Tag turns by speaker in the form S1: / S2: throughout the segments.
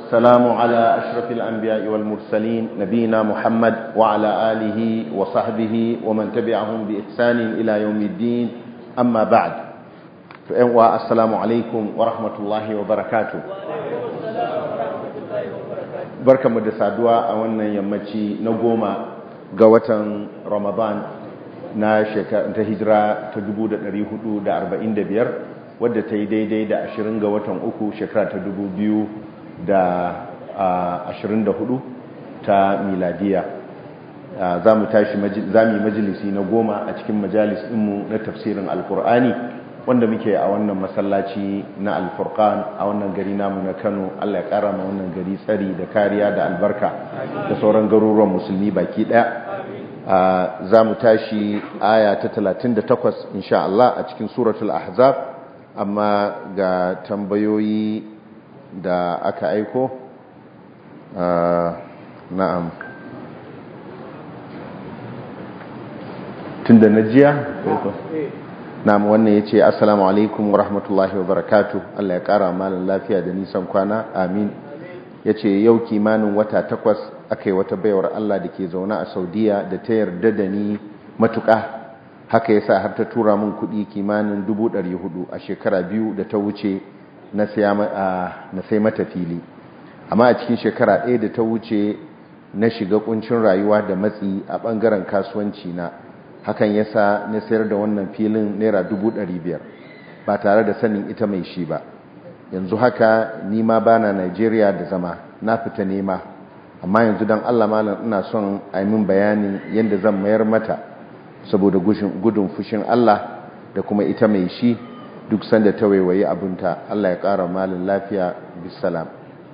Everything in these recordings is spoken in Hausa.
S1: والسلام على أشرف الأنبياء والمرسلين نبينا محمد وعلى آله وصحبه ومن تبعهم بإحسان إلى يوم الدين أما بعد السلام عليكم ورحمة الله وبركاته barka mu da saduwa a wannan yammaci na goma ga watan ramadan na ta hijira ta 1445 wadda ta yi daidai da 20 ga watan uku shekara ta 2024 ta miladiya za mu tashi za mu yi majalisi na goma a cikin majalis ɗinmu na tafsirin alkur'ani wanda muke a wannan masallaci na alfurkan a wannan gari namu na kano allah ya kara ma wannan gari tsari da kariya da albarka da sauran garuruwan musulmi baki daya za mu tashi aya ta 38 insha Allah a cikin suratul ahzab amma ga tambayoyi da aka aiko na'am tun da na jiya na'am wannan ya ce assalamu alaikum wa rahmatullahi wa barakatu Allah ya kara malin lafiya da nisan kwana amin ya ce yau kimanin wata takwas aka yi wata baiwar Allah da ke zaune a saudiya da ta yarda da ni matuƙa haka ya sa har ta tura min kuɗi kimanin hudu a shekara biyu da ta wuce na sai mata fili amma a cikin shekara ɗaya da ta wuce na shiga kuncin rayuwa da matsi a ɓangaren kasuwanci na hakan ya sa na sayar da wannan filin naira biyar ba tare da sanin ita mai shi ba yanzu haka nima bana Najeriya da zama na fita nema amma yanzu don Allah malam ina son a yi min bayanin yadda zan mayar mata saboda gudun fushin Allah da kuma ita mai shi duk sanda ta waiwaye abinta Allah ya ƙara malin lafiya bisalam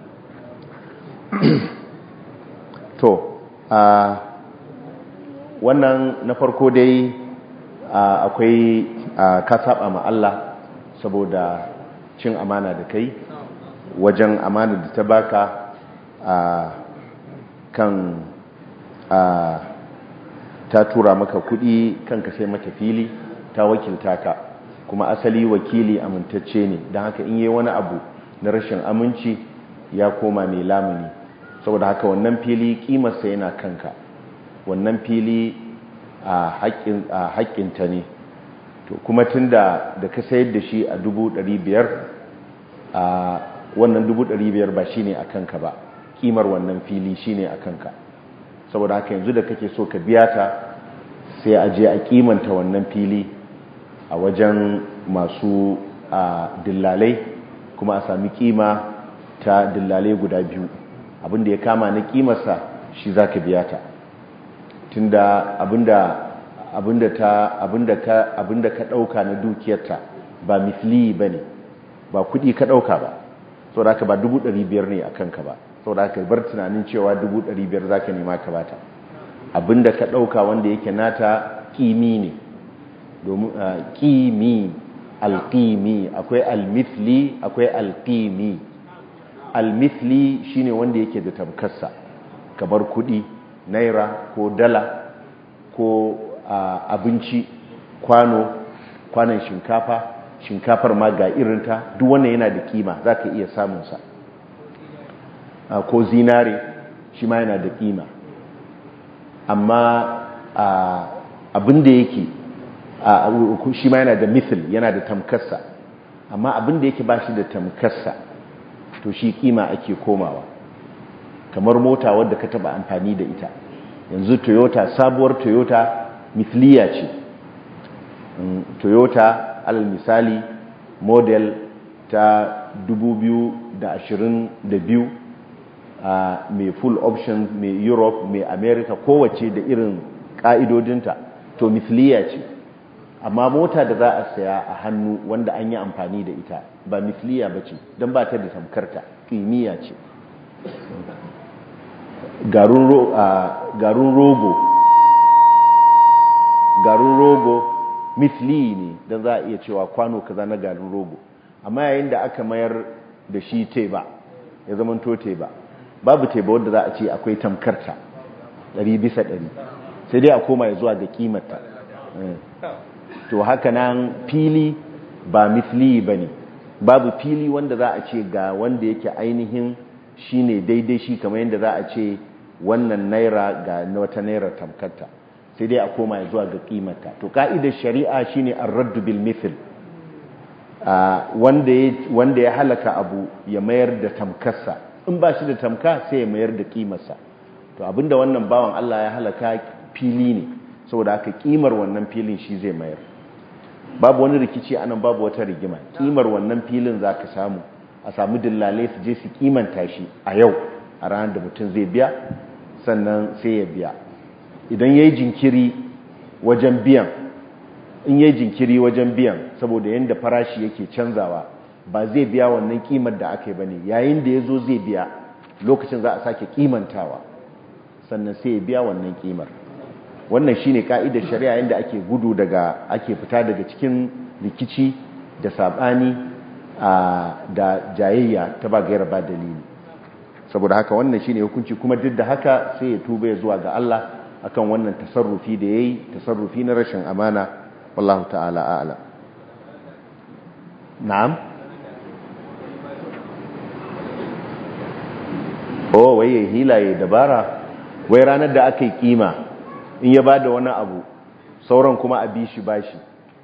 S1: to a wannan na farko dai akwai ka saba ma Allah saboda cin amana da kai wajen amana da ta baka a kan ta tura maka kudi kan ka sai mata fili ta wakilta ka kuma asali wakili amintacce ne don haka in yi wani abu na rashin aminci ya koma mai lamuni saboda haka wannan fili kimarsa yana kanka wannan fili a haƙƙinta ne to kuma tun da da ka sayar da shi a biyar a wannan biyar ba shi ne a kanka ba kimar wannan fili shi ne a kanka saboda haka yanzu da kake so ka biya ta sai a je a kimanta wannan fili a wajen masu dillalai kuma a sami kima ta dillalai guda biyu abinda ya kama na kimarsa shi za ka biya ta tunda abinda abinda ta abinda ka abinda ka dauka na dukiyarta ba misli bane ba kudi ka dauka ba saboda haka ba 500 ne akan ka ba saboda haka bar tunanin cewa 500 zaka nema ka bata abinda ka dauka wanda yake nata kimi ne domin kimi alqimi akwai almithli akwai alqimi almithli shine wanda yake da tamkarsa kamar kudi naira ko dala ko abinci kwano kwanan shinkafa shinkafar ma ga irinta duk wannan yana da kima za ka iya samunsa ko zinare shi ma yana da kima amma abin da yake shi ma yana da mithil yana da tamkarsa amma abin da yake ba shi da tamkarsa to shi kima ake komawa kamar mota wadda ka taba amfani da ita yanzu toyota sabuwar toyota mithliya ce toyota alal misali model ta 2022 uh, mai full option mai europe mai america kowace da irin ka'idodinta to mithliya ce amma mota da za a saya a hannu wanda an yi amfani da ita ba mithliya ba ce don ba ta da tamkarta kimiyya ce garin rogo garin rogo misli ne don za a iya cewa kwano kaza na garin rogo amma yayin da aka mayar da shi teba ya zama to teba babu teba wadda za a ce akwai tamkarta ɗari bisa ɗari sai dai a koma ya zuwa ga kimarta to haka nan fili ba misli ba ne babu fili wanda za a ce ga wanda yake ainihin shine daidai shi kamar yadda za a ce wannan naira ga wata naira tamkarta sai dai a koma zuwa ga kimarta to ka'idar shari'a shine ar-radd bil mithl wanda ya halaka abu ya mayar da tamkarsa in ba shi da tamka sai ya mayar da kimarsa to abinda wannan bawan Allah ya halaka fili ne saboda haka kimar wannan filin shi zai mayar babu wani rikici anan babu wata rigima kimar wannan filin za ka samu a samu dillalai su je su kimanta shi a yau a ranar da mutum zai biya sannan sai ya biya idan ya yi jinkiri wajen biyan in ya yi jinkiri wajen biyan saboda yadda farashi yake canzawa ba zai biya wannan kimar da aka yi ba ne yayin da ya zo zai biya lokacin za a sake kimantawa sannan sai ya biya wannan kimar wannan shine ka'idar shari'a yadda ake gudu daga ake fita daga cikin rikici da sabani da jayayya ta ba gaira ba dalili saboda haka wannan shine hukunci kuma duk da haka sai ya tuba ya zuwa ga Allah akan wannan tasarrufi da yayi tasarrufi na rashin amana wallahu ta'ala a'lam na'am oh waye hilaye dabara wai ranar da aka yi kima in ya ba da wani abu sauran kuma a bi shi bashi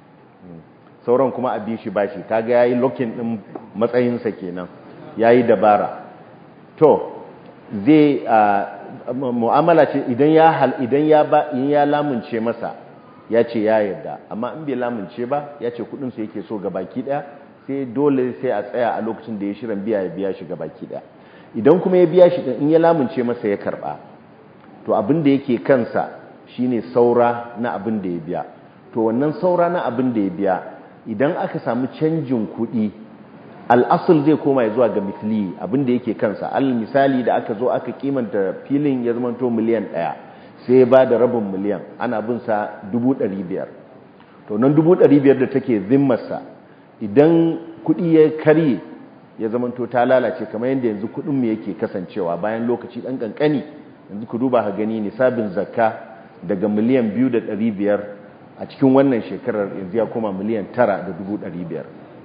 S1: sauran kuma a bi shi bashi kaga yayi lokin din matsayinsa kenan yayi dabara to zai mu'amala ce idan ya hal idan ya ba in ya lamunce masa ya ce ya yarda amma in bai lamunce ba ya ce kudin sa yake so ga baki daya sai dole sai a tsaya a lokacin da ya shirin biya ya biya shi ga baki daya idan kuma ya biya shi in ya lamunce masa ya karba to abin da yake kansa shine saura na abin da ya biya to wannan saura na abin da ya biya idan aka samu canjin kuɗi al'asul zai koma ya zuwa ga mithli abin da yake kansa al misali da aka zo aka kimanta filin ya zama to miliyan ɗaya sai ba da rabin miliyan ana bin sa biyar. to nan biyar da take zimmarsa idan kuɗi ya karye ya zama to ta lalace kamar yadda yanzu kuɗin mu yake kasancewa bayan lokaci ɗan ƙanƙani yanzu ku duba ha gani nisabin zakka daga miliyan biyu da ɗari biyar a cikin wannan shekarar yanzu ya koma miliyan tara da dubu ɗari biyar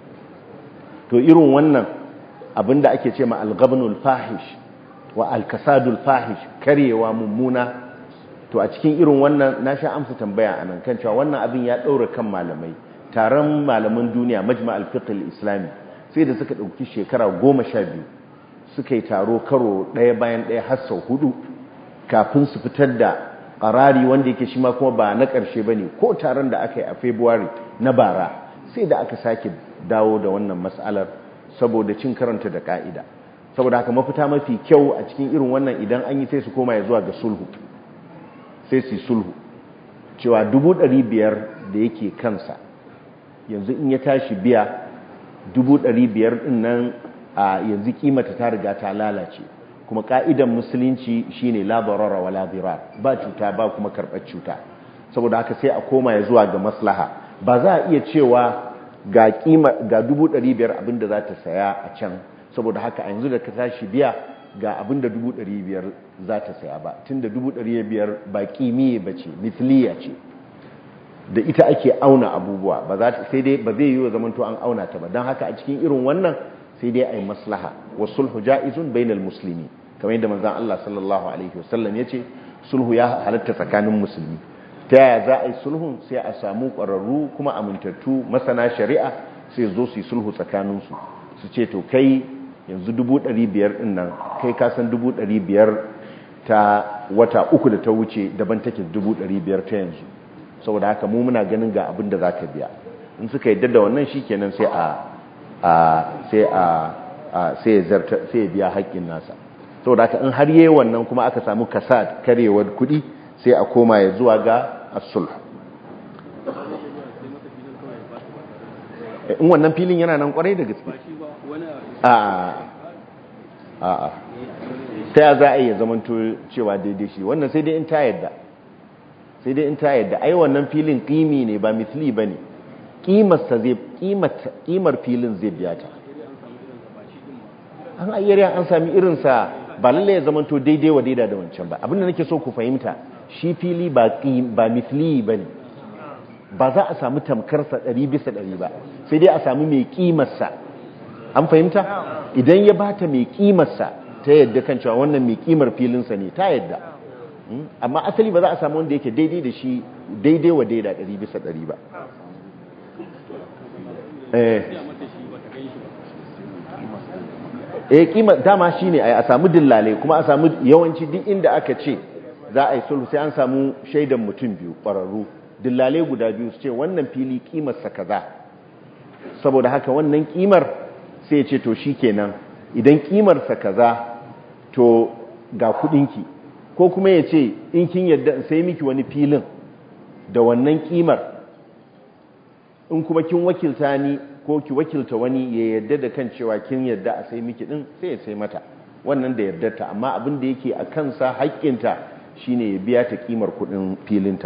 S1: to irin wannan abinda ake ce ma algabnul fahish wa alkasadul fahish karyewa mummuna to a cikin irin wannan na sha amsa tambaya a nan kan cewa wannan abin ya ɗaura kan malamai taron malaman duniya majma alfiqil islami sai da suka ɗauki shekara goma sha biyu suka yi taro karo ɗaya bayan ɗaya har sau hudu kafin su fitar da ƙarari wanda yake shi ma kuma ba na ƙarshe ba ne ko taron da aka yi a february na bara sai da aka sake dawo da wannan matsalar saboda cin karanta da ƙa'ida saboda haka mafita mafi kyau a cikin irin wannan idan an yi sai su koma ya zuwa ga sulhu sai su sulhu cewa dubu ɗari biyar da yake kansa yanzu in ya tashi biya dubu ɗari biyar ɗin nan a yanzu kimata ta riga ta lalace kuma ka'idan musulunci shine la darara wala dirar ba cuta ba kuma karɓar cuta saboda haka sai a koma ya zuwa ga maslaha ba za a iya cewa ga kima ga 500 abinda za ta saya a can saboda haka a yanzu da ka tashi biya ga abinda 500 za ta saya ba tunda 500 ba kimiye bace mithliya ce da ita ake auna abubuwa ba za sai dai ba zai yi wa zamanto an auna ta ba don haka a cikin irin wannan sai dai a yi maslaha wa sulhu ja'izun bainal musulmi kamar yadda manzan Allah sallallahu alaihi wasallam ya ce sulhu ya halatta tsakanin musulmi ta yaya za a yi sulhun sai a samu ƙwararru kuma amintattu masana shari'a sai zo su yi sulhu tsakaninsu su ce to kai yanzu dubu ɗari biyar ɗin nan kai ka san dubu ɗari biyar ta wata uku da ta wuce daban take dubu ɗari biyar ta yanzu saboda haka mu muna ganin ga abin da za ka biya in suka yadda da wannan shi kenan sai a sai a sai ya biya haƙƙin nasa saboda haka in har yi wannan kuma aka samu kasad karewar kuɗi sai a koma ya zuwa ga asul in wannan filin yana nan kwarai da gaske a a ta ya za a iya zamanto cewa daidai shi wannan sai dai in ta yadda sai dai in ta yadda ai wannan filin ƙimi ne ba misli ba ne ƙimar filin zai biya ta an ayyariya an sami irinsa ba lallai ya zamanto daidai wa daida da wancan ba abinda nake so ku fahimta shi fili ba misli ba ne ba za a samu tamkarsa ɗari bisa ɗari ba sai dai a samu mai ƙimarsa an fahimta idan ya bata mai ƙimarsa ta yadda kan cewa wannan mai kimar filinsa ne ta yadda amma asali ba za a samu wanda yake daidai da shi daidai wa daida ɗari bisa ɗari ba eh kima dama shine ai a samu dillale kuma a samu yawanci duk inda aka ce za a yi sulhu sai an samu shaidan mutum biyu ƙwararru dillale guda biyu su ce wannan fili kimar sa kaza saboda haka wannan kimar sai ya ce to shikenan idan kimar sa kaza to ga kudinki ko kuma ya ce in kin yadda in sai miki wani filin da wannan kimar in kuma kin wakilta ni ko ki wakilta wani ya yadda da kan cewa kin yadda a sai miki din sai ya sai mata wannan da yardarta amma abin da yake a kansa haƙƙinta shine ya biya ta kimar kudin filinta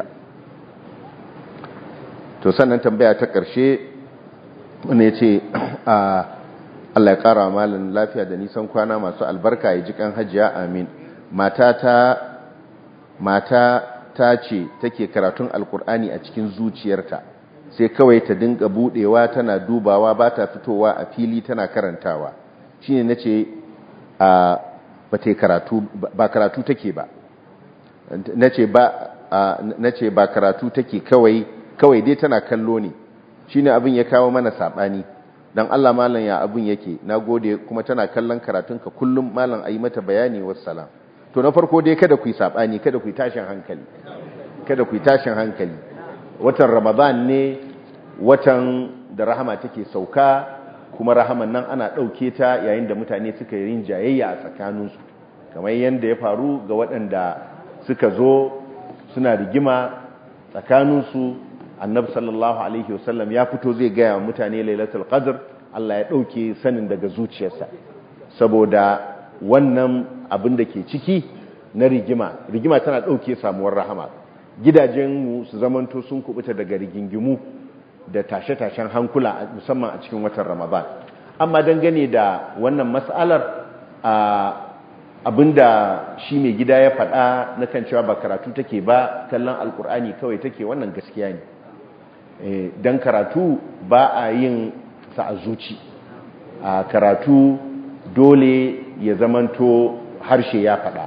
S1: to sannan tambaya ta ƙarshe wanda ya ce Allah ya ƙara malin lafiya da nisan kwana masu albarka ya ji kan hajiya amin mata ta mata ta ce take karatun alkur'ani a cikin zuciyarta sai kawai ta dinga budewa tana dubawa ba ta fitowa a fili tana karantawa shine nace a ba ta karatu ba karatu take ba nace ba nace ba karatu take kawai kawai dai tana kallo ne shine abin ya kawo mana sabani dan Allah mallan ya abin yake nagode kuma tana kallon karatunka kullum mallan ayi mata bayani wassalam to na farko dai kada ku yi sabani kada ku yi tashin hankali kada ku yi tashin hankali watan ramadan ne watan da rahama take sauka kuma rahaman nan ana ɗauke ta yayin da mutane suka yi rin jayayya a tsakaninsu kamar yadda ya faru ga waɗanda suka zo suna rigima tsakaninsu annabi sallallahu alaihi wasallam ya fito zai gaya wa mutane lailatul qadr Allah ya ɗauke sanin daga zuciyarsa saboda wannan abin da ke ciki na rigima rigima tana ɗauke samuwar rahama gidajenmu su zamanto sun kubuta daga rigingimu da tashe-tashen hankula musamman a cikin watan ramadan amma dangane da wannan matsalar abinda shi mai gida ya faɗa na kan cewa ba karatu take ba kallon alkur'ani kawai take wannan gaskiya ne don karatu ba a yin sa a zuci a karatu dole ya zamanto harshe ya faɗa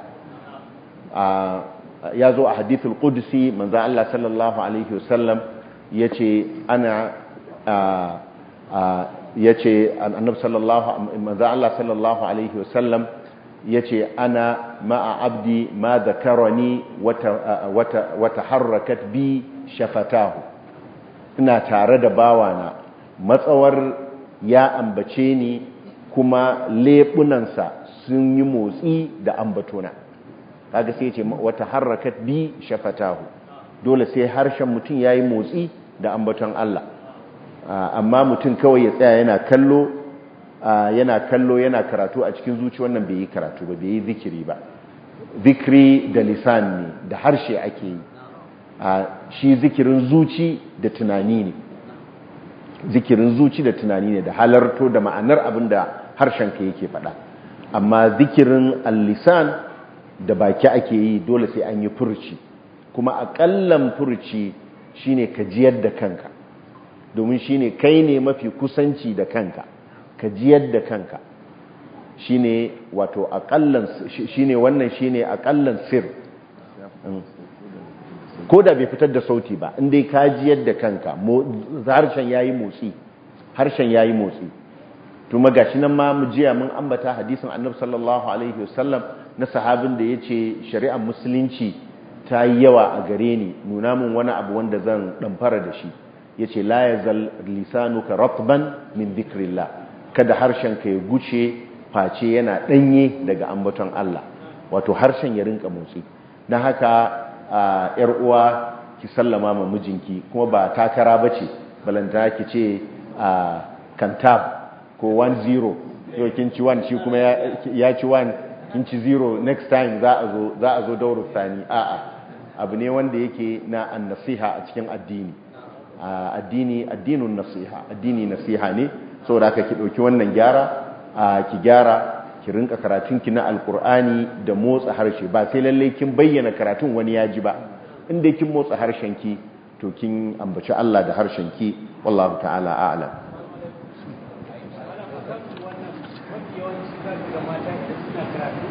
S1: ya zo a hadithul qudsi manzo Allah sallallahu alaihi wasallam yace ana yace annab sallallahu manzo Allah sallallahu alaihi wasallam yace ana ma'a abdi ma dhakarani wata wata harakat bi shafatahu ina tare da bawana matsawar ya ambace ni kuma lebunansa sun yi motsi da ambatona kaga sai ce wata harakat bi shafatahu dole sai harshen mutum yayi motsi da ambaton Allah amma mutum kawai ya tsaya yana kallo yana kallo yana karatu a cikin zuci wannan bai yi karatu ba bai yi zikiri ba zikiri da lisan ne da harshe ake yi shi zikirin zuci da tunani ne zikirin zuci da tunani ne da halarto da ma'anar abin da harshenka yake faɗa amma zikirin al-lisan da baki ake yi dole sai an yi furci kuma aƙallan furci shine ka jiyar da kanka domin shine kai ne mafi kusanci da kanka ka jiyar da kanka shine wato aƙallan shine wannan shine aƙallan sir ko da bai fitar da sauti ba inda ka jiyar da kanka harshen yayi motsi harshen yayi motsi tuma gashi nan ma mu jiya mun ambata hadisin annabi sallallahu alaihi wasallam na sahabin da yace shari'ar musulunci ta yi yawa a gare ni nuna min wani abu wanda zan damfara da shi yace la yazal lisanuka ratban min dhikrillah kada harshen ka ya guce face yana danye daga ambaton Allah wato harshen ya rinka motsi dan haka yar uwa ki sallama ma mijinki kuma ba takara bace balanta ki ce kantab ko 1-0 yau kin ci 1 shi kuma ya ci 1 kin ci 0 next time za a zo za a zo dauru sani a'a abu ne wanda yake na an-nasiha a cikin addini addini addinun nasiha addini nasiha ne saboda haka ki dauki wannan gyara ki gyara ki rinka karatun ki na alkur'ani da motsa harshe ba sai lalle kin bayyana karatun wani ya ji ba inda kin motsa harshen ki to kin ambaci Allah da harshen ki wallahu ta'ala a'lam
S2: yawanci za ga mata da suna karatu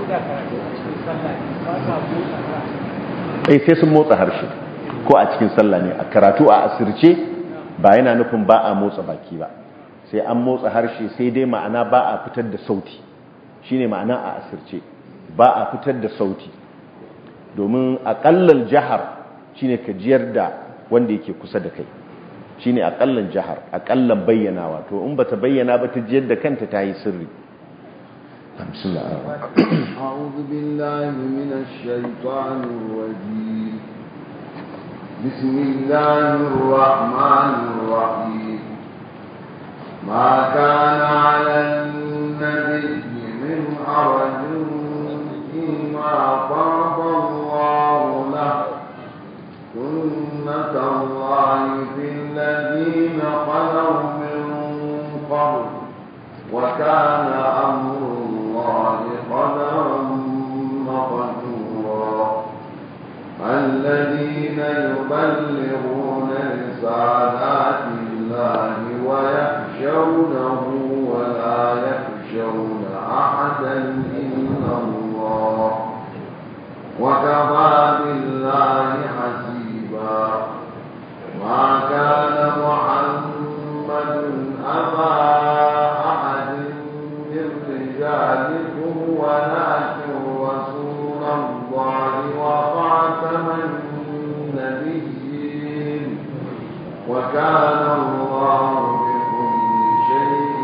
S1: eh sai sun motsa harshe ko a cikin sallah ne a karatu a asirce ba yana nufin ba a motsa baki ba sai an motsa harshe sai dai ma'ana ba a fitar da sauti shine ma'ana a asirce ba a fitar da sauti domin aƙallar jihar shine ka jiyar da wanda yake kusa da kai shine aƙallan jihar aƙallan bayyanawa to in bata bayyana ba ta jiyar da kanta ta yi sirri
S2: أعوذ بالله من الشيطان الرجيم بسم الله الرحمن الرحيم ما كان على النبي من حرج فيما فرض الله له سنة الله في الذين خلوا من قبل وكان أمر الله قدرا مقدورا الذين يبلغون رسالات الله ويخشونه ولا يخشون أحدا إلا الله وكفى بالله حسيبا ما كان محمد أبا أحد من رجالكم ولكن رسول الله وخاتم النبيين وكان الله بكل شيء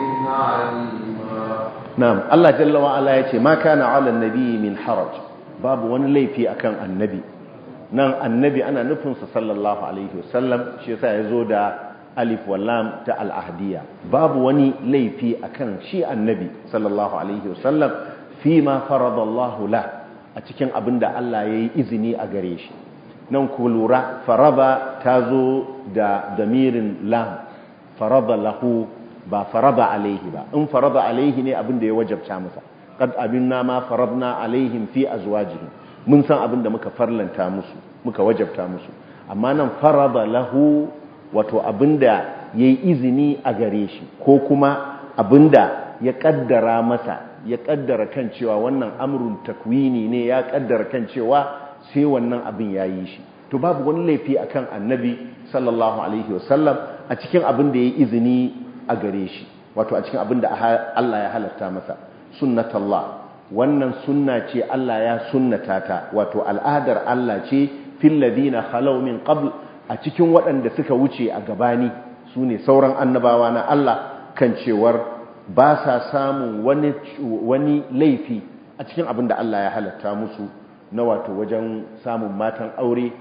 S2: عليما
S1: na'am Allah jalla wa ala yace ma kana 'ala an-nabi min haraj babu wani laifi akan annabi nan annabi ana nufin sa sallallahu alaihi wasallam shi yasa yazo da alif wal lam ta al-ahdiyya babu wani laifi akan shi annabi sallallahu alaihi wasallam fi ma faradallahu la a cikin abinda Allah yayi izini a gare shi nan ku lura faraba tazo da damirin lam farada lahu ba farada alaihi ba in farada alaihi ne abin da ya wajabta masa qad abinna ma faradna alaihim fi azwajihim mun san abin da muka farlanta musu muka wajabta musu amma nan farada lahu wato abin da yayi izini a gare shi ko kuma abin da ya kaddara masa ya kaddara kan cewa wannan amrun takwini ne ya kaddara kan cewa sai wannan abin yayi shi to babu wani laifi akan annabi sallallahu alaihi wasallam a cikin abin da yayi izini a gare shi wato a cikin abin da Allah ya halatta masa sunnatallah wannan sunna ce Allah ya sunnata ta wato al'adar Allah ce fil ladina khalaw min qabl a cikin waɗanda suka wuce a gabani sune sauran annabawa na Allah kan cewar ba sa samun wani wani laifi a cikin abin da Allah ya halatta musu na wato wajen samun matan aure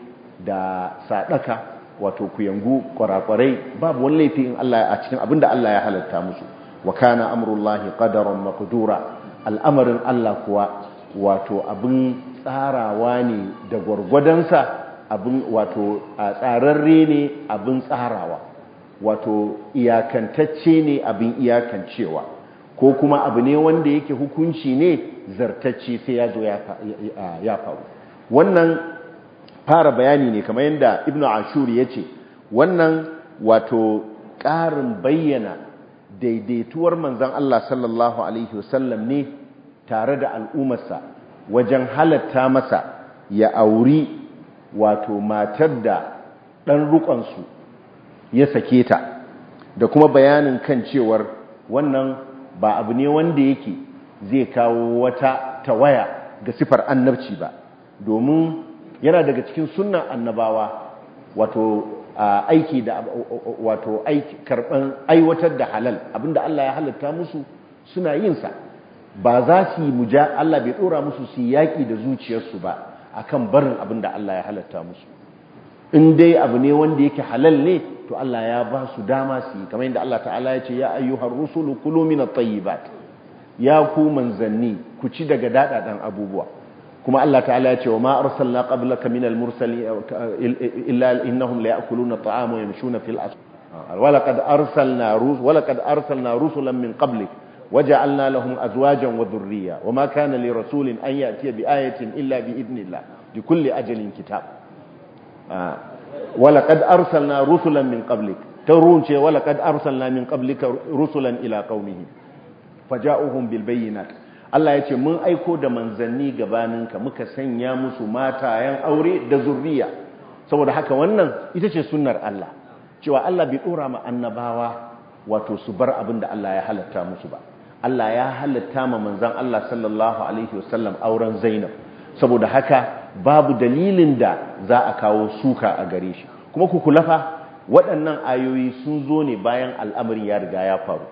S1: da sadaka wato kuyangu kwarakwarai babu wani laifi in Allah a cikin abinda Allah ya halatta musu wa kana amrullahi qadaran maqdura al'amarin Allah kuwa wato abin tsarawa ne da gwargwadonsa abin wato a tsararre ne abin tsarawa wato iyakantacce ne abin iyakancewa ko kuma abu ne wanda yake hukunci ne zartacce sai ya zo ya faru wannan fara bayani ne kamar yadda ibnu ashur ya ce wannan wato ƙarin bayyana daidaituwar manzan Allah sallallahu alaihi wasallam ne tare da al'ummarsa wajen halatta masa ya auri wato matar da ɗan rukonsu ya sake ta da kuma bayanin kan cewar wannan ba abu ne wanda yake zai kawo wata tawaya ga sifar annabci ba domin yana daga cikin sunnan annabawa wato aiki da wato aiki karban aiwatar da halal abinda Allah ya halatta musu suna yin sa ba za su yi muja Allah bai dora musu su yaki da zuciyarsu ba akan barin abinda Allah ya halatta musu in dai abu ne wanda yake halal ne to Allah ya ba su dama su yi kamar yadda Allah ta'ala ya ce ya ayyuhar rusulu kulu minat tayyibat ya ku manzanni ku ci daga dadadan abubuwa kuma Allah ta'ala ya ce wa ma arsalna qablaka minal mursalin illa innahum la ya'kuluna at'ama wa yamshuna fil aswaq wa laqad arsalna rus wa laqad arsalna rusulan min qablik waja'alna lahum azwajan wa dhurriyya wa ma kana li rasulin an ya'tiya bi ayatin illa bi idnillah li kulli ajalin kitab wa laqad arsalna rusulan min qablik tarun ce wa laqad arsalna min qablika rusulan ila qaumihim faja'uhum bil bayyinat Allah ya ce mun aiko da manzanni gabaninka muka sanya musu matayen aure da zurriya saboda haka wannan ita ce sunnar Allah cewa Allah bai dora ma annabawa wato su bar abin da Allah ya halatta musu ba Allah ya halatta ma manzan Allah sallallahu alaihi wasallam auren Zainab saboda haka babu dalilin da za a kawo suka a gare shi kuma ku kula fa waɗannan ayoyi sun zo ne bayan al'amarin ya riga ya faru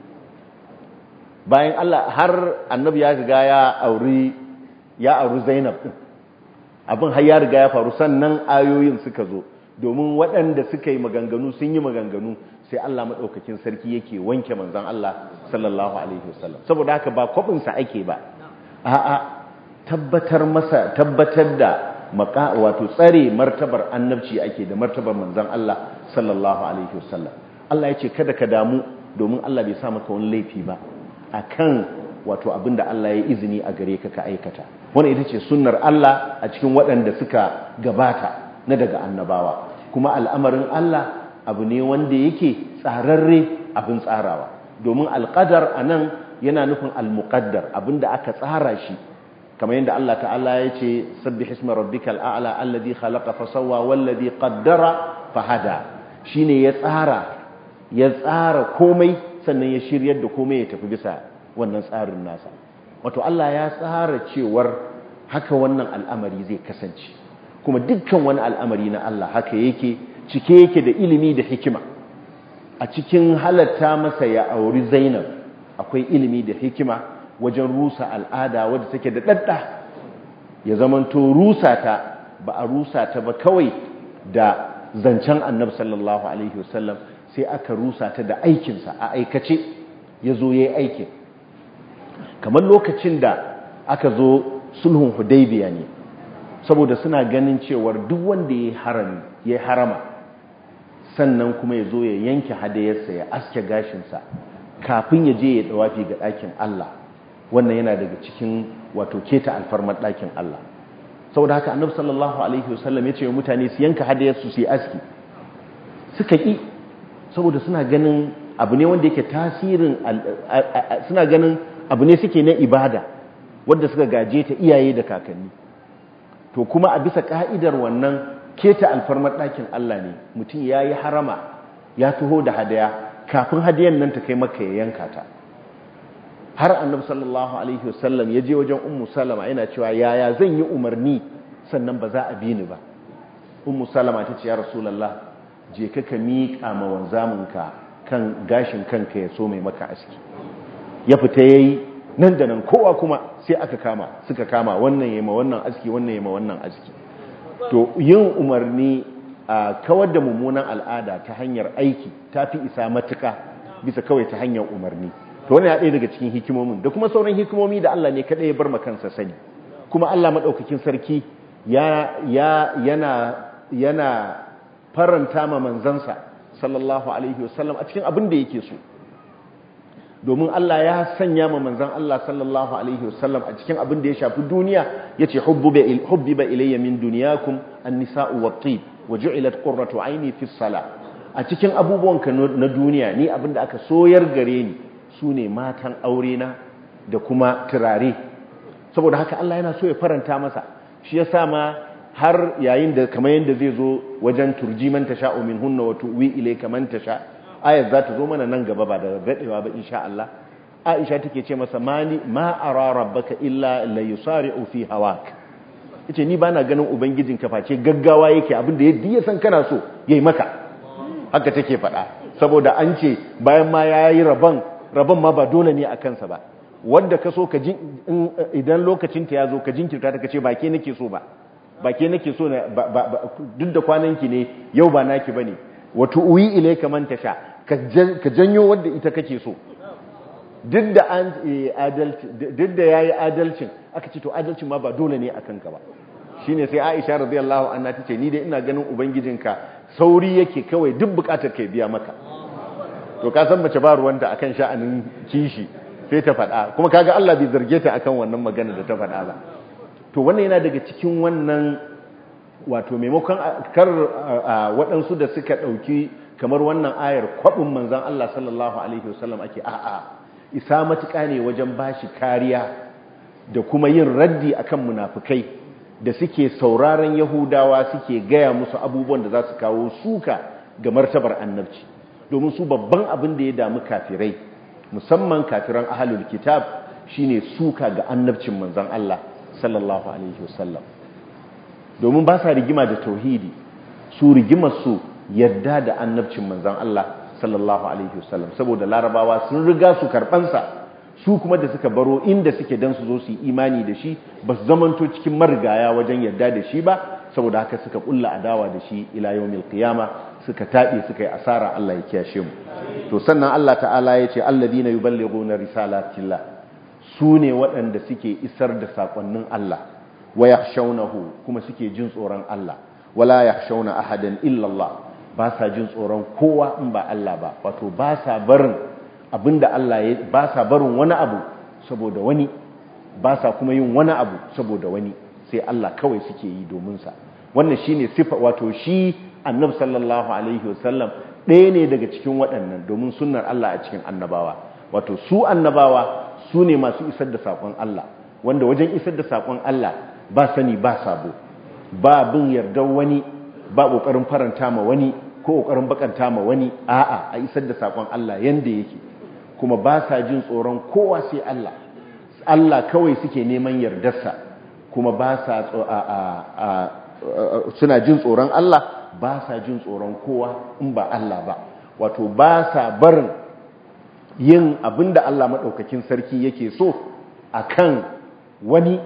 S1: bayan Allah har annabi ya riga ya auri ya auri Zainab din abin har ya riga ya faru sannan ayoyin suka zo domin waɗanda suka yi maganganu sun yi maganganu sai Allah maɗaukakin sarki yake wanke manzan Allah sallallahu alaihi wasallam saboda haka ba kwabinsa ake ba a'a tabbatar masa tabbatar da maka wato tsare martabar annabci ake da martabar manzan Allah sallallahu alaihi wasallam Allah ya ce kada ka damu domin Allah bai sa maka wani laifi ba akan wato abinda Allah ya izini a gare ka ka aikata wannan ita ce sunnar Allah a cikin waɗanda suka gabata na daga annabawa kuma al'amarin Allah abu ne wanda yake tsararre abin tsarawa domin alƙadar a nan yana nufin almuƙaddar abinda aka tsara shi kamar yadda Allah ta'ala ya ce sabbi hisma rabbikal a'la alladhi khalaqa fa sawwa wallazi qaddara fa hada shine ya tsara ya tsara komai sannan ya shiryar da komai ya tafi bisa wannan tsarin nasa wato Allah ya tsara cewar haka wannan al'amari zai kasance kuma dukkan wani al'amari na Allah haka yake cike yake da ilimi da hikima a cikin halatta masa ya auri Zainab akwai ilimi da hikima wajen rusa al'ada wadda take da dadda ya zamanto rusa ta ba a rusa ta ba kawai da zancen Annabi sallallahu alaihi wasallam sai aka rusa ta da aikinsa a aikace ya zo ya yi aikin kamar lokacin da aka zo sulhun hudaybiya ne saboda suna ganin cewar duk wanda ya harama sannan kuma ya zo ya yanke hadayarsa ya aske gashinsa kafin ya je ya dawafi ga ɗakin Allah wannan yana daga cikin wato keta alfarmar ɗakin Allah saboda haka annabi sallallahu alaihi wasallam ya ce wa mutane su yanka hadayarsu su yi aski suka ƙi saboda suna ganin abu ne wanda yake tasirin suna ganin abu ne suke na ibada wadda suka gaje ta iyaye da kakanni to kuma a bisa ka'idar wannan keta alfarmar ɗakin Allah ne mutum ya yi harama ya taho da hadaya kafin hadayan nan ta kai maka ya yanka ta har annabi sallallahu alaihi wasallam ya je wajen ummu salama yana cewa yaya zan yi umarni sannan ba za a bi ni ba ummu salama ta ce ya rasulullah je ka ka miƙa ma wanzaminka kan gashin kanka ya so mai maka aski ya fita yayi nan da nan kowa kuma sai aka kama suka kama wannan yema wannan aski wannan yema wannan aski to yin umarni a kawar da mummunan al'ada ta hanyar aiki ta fi isa matuka bisa kawai ta hanyar umarni to wani ya ɗaya daga cikin hikimomin da kuma sauran hikimomi da Allah ne kaɗai ya bar kansa sani kuma Allah maɗaukakin sarki ya yana yana faranta ma manzansa sallallahu alaihi wasallam a cikin abin da yake so domin Allah ya sanya ma manzan Allah sallallahu alaihi wasallam a cikin abin da ya shafi duniya yace hubbiba ilayya min dunyakum an-nisa'u wat-tib wa ju'ilat qurratu 'aini fi salah a cikin abubuwan ka na duniya ni abin da aka soyar gare ni sune matan aure na da kuma turare saboda haka Allah yana so ya faranta masa shi yasa ma har yayin da kamar yanda zai zo wajen turji man tasha'u minhunna wa tuwi ilayka man tasha' ayar za ta zo mana nan gaba ba da daɗewa ba insha Allah Aisha take ce masa mani ma ara rabbaka illa la yusari'u fi hawak yace ni bana ganin ubangijin ka face gaggawa yake abinda yadda ya san kana so yayi maka haka take faɗa saboda an ce bayan ma yayi rabon rabon ma ba dole ne a kansa ba wanda ka so ka idan lokacin ta yazo ka jinkirta ta kace ba ke nake so ba ba ke nake so duk da kwananki ne yau ba naki bane wato uyi ile kaman ta sha ka janyo wadda ita kake so duk da an adalci duk da yayi adalcin aka ce to adalcin ma ba dole ne akan ka ba shine sai Aisha radiyallahu anha tace ni dai ina ganin ubangijinka sauri yake kawai duk bukatar kai biya maka to ka san mace ba ruwanta akan sha'anin kishi sai ta faɗa kuma kaga Allah bai zarge ta akan wannan magana da ta faɗa ba to wannan yana daga cikin wannan wato maimakon kar waɗansu da suka ɗauki kamar wannan ayar kwaɓin manzan Allah sallallahu Alaihi wasallam ake a'a isa matuƙa ne wajen bashi kariya da kuma yin raddi akan munafukai da suke sauraron yahudawa suke gaya musu abubuwan da za su kawo suka ga martabar annabci domin su babban abin da ya damu kafirai musamman kafiran ahalul kitab shine suka ga annabcin manzon Allah sallallahu alaihi wasallam domin ba sa rigima da tauhidi su rigimar su yadda da annabcin manzon Allah sallallahu alaihi wasallam saboda larabawa sun riga su karbansa su kuma da suka baro inda suke dan su zo su yi imani da shi ba su zamanto cikin marigaya wajen yadda da shi ba saboda haka suka kulla adawa da shi ila yawmil qiyama suka tabe suka yi asara Allah ya kiyashe mu to sannan Allah ta'ala ya ce alladina yuballighuna risalatillah su ne waɗanda suke isar da sakonnin Allah wa yakhshawnahu kuma suke jin tsoron Allah wala yakhshawna ahadan illa Allah ba sa jin tsoron kowa in ba Allah ba wato ba sa barin abinda Allah ya ba sa barin wani abu saboda wani ba sa kuma yin wani abu saboda wani sai Allah kawai suke yi domin sa wannan shine sifa wato shi annabi sallallahu alaihi wasallam ɗaya ne daga cikin waɗannan domin sunnar Allah a cikin annabawa wato su annabawa su ne masu isar da saƙon Allah wanda wajen isar da saƙon Allah ba sani ba sabo ba bin yardar wani ba ƙoƙarin faranta ma wani ko ƙoƙarin bakanta ma wani a'a a isar da saƙon Allah yanda yake kuma ba sa jin tsoron kowa sai Allah Allah kawai suke neman yardarsa kuma ba sa suna jin tsoron Allah ba sa jin tsoron kowa in ba Allah ba wato ba sa barin yin abinda Allah maɗaukakin sarki yake so akan wani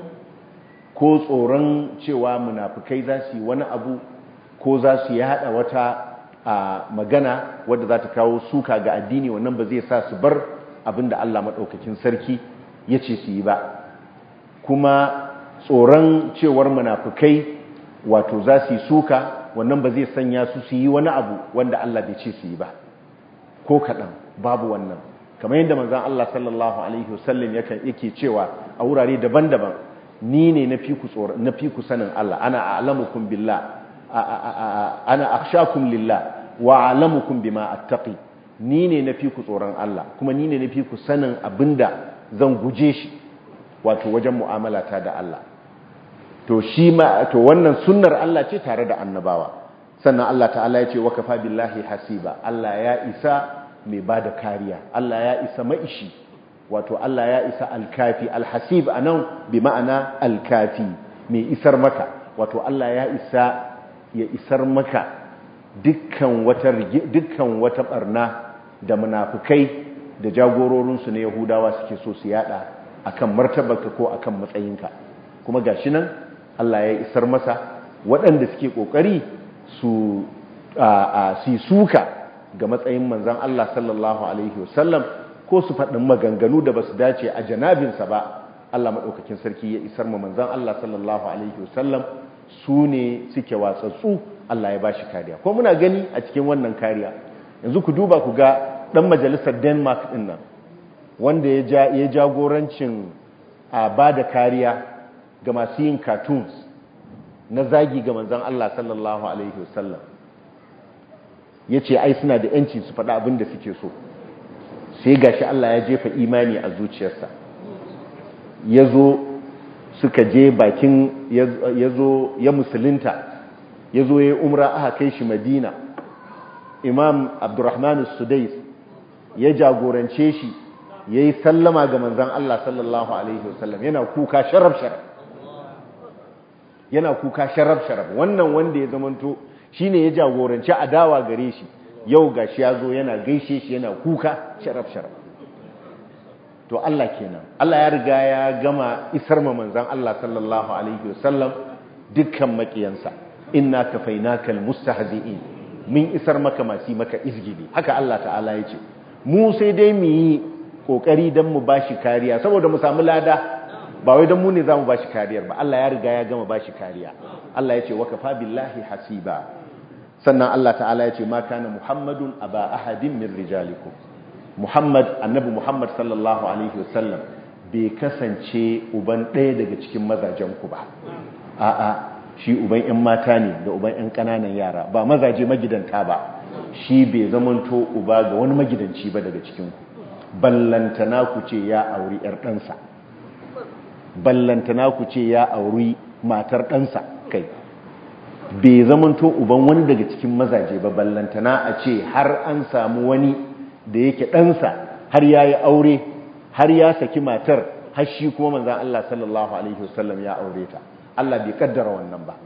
S1: ko tsoron cewa munafukai za su yi wani abu ko za su yada wata a magana wadda za ta kawo suka ga addini wannan ba zai sa su bar abinda Allah maɗaukakin sarki ya ce su yi ba kuma tsoron cewar munafukai wato za su yi suka wannan ba zai sanya su su yi wani abu wanda Allah bai ce su yi ba ko kaɗan babu wannan kamar yadda manzan Allah sallallahu alaihi wasallam yake cewa a wurare daban-daban ni ne na fi ku sanin Allah ana a'lamukum billah ana akhshakum lillah wa a'lamukum bima attaqi ni ne na fi ku tsoron Allah kuma ni ne na fi ku sanin abinda zan guje shi wato wajen mu'amalata da Allah to shi ma to wannan sunnar Allah ce tare da annabawa sannan Allah ta'ala ya ce wa kafa billahi hasiba Allah ya isa mai bada kariya Allah ya isa maishi wato Allah ya isa alkafi alhasib anan bi ma'ana alkafi mai isar maka wato Allah ya isa ya isar maka dukkan wata dukkan wata barna da munafikai da jagororinsu na Yahudawa suke so su yada akan martabarka ko akan matsayinka kuma gashi nan Allah ya isar masa waɗanda suke ƙoƙari su su suka ga matsayin manzan Allah sallallahu Alaihi wasallam ko su faɗin maganganu da ba su dace a janabinsa ba Allah maɗaukakin sarki ya isar ma manzan Allah sallallahu Alaihi wasallam su ne suke watsatsu Allah ya ba shi kariya ko muna gani a cikin wannan kariya yanzu ku duba ku ga ɗan majalisar denmark ɗin nan wanda ya jagorancin a ba da kariya ga masu yin cartoons na zagi ga manzan Allah sallallahu Alaihi wasallam ya ce ai suna da yanci su faɗa abin da suke so sai gashi Allah ya jefa imani a zuciyarsa ya zo suka je bakin ya zo ya musulunta ya zo ya yi umra aka kai shi madina imam abdurrahman sudais ya jagorance shi ya yi sallama ga manzan Allah sallallahu Alaihi wasallam yana kuka sharaf-sharaf yana kuka sharaf-sharaf wannan wanda ya zamanto shi ne ya jagoranci adawa gare shi yau ga shi ya zo yana gaishe shi yana kuka sharaf-sharaf to Allah kenan Allah ya riga ya gama isar ma manzan Allah sallallahu Alaihi wasallam dukkan makiyansa inna kafainakal mustahzi'in min isar maka masu maka izgidi haka Allah ta'ala ya ce mu sai dai mu yi kokari don mu bashi kariya saboda mu samu lada ba wai don mu ne za mu bashi kariyar ba Allah ya riga ya gama bashi kariya Allah ya ce wa kafa billahi hasiba sannan Allah ta'ala ya ce ma kana muhammadun aba ahadin min rijalikum muhammad annabi muhammad sallallahu alaihi wasallam bai kasance uban ɗaya daga cikin mazajen ku ba a'a shi uban yan mata ne da uban yan ƙananan yara ba mazaje magidanta ba shi bai zamanto uba ga wani magidanci ba daga cikin ku ballantana ku ce ya auri ‘yar ɗansa ballantana ku ce ya auri matar ɗansa kai bai zamanto uban wani daga cikin mazaje ba ballantana a ce har an samu wani da yake ɗansa har ya yi aure har ya saki matar har shi kuma manzan Allah sallallahu Alaihi wasallam ya aure ta Allah bai kaddara wannan ba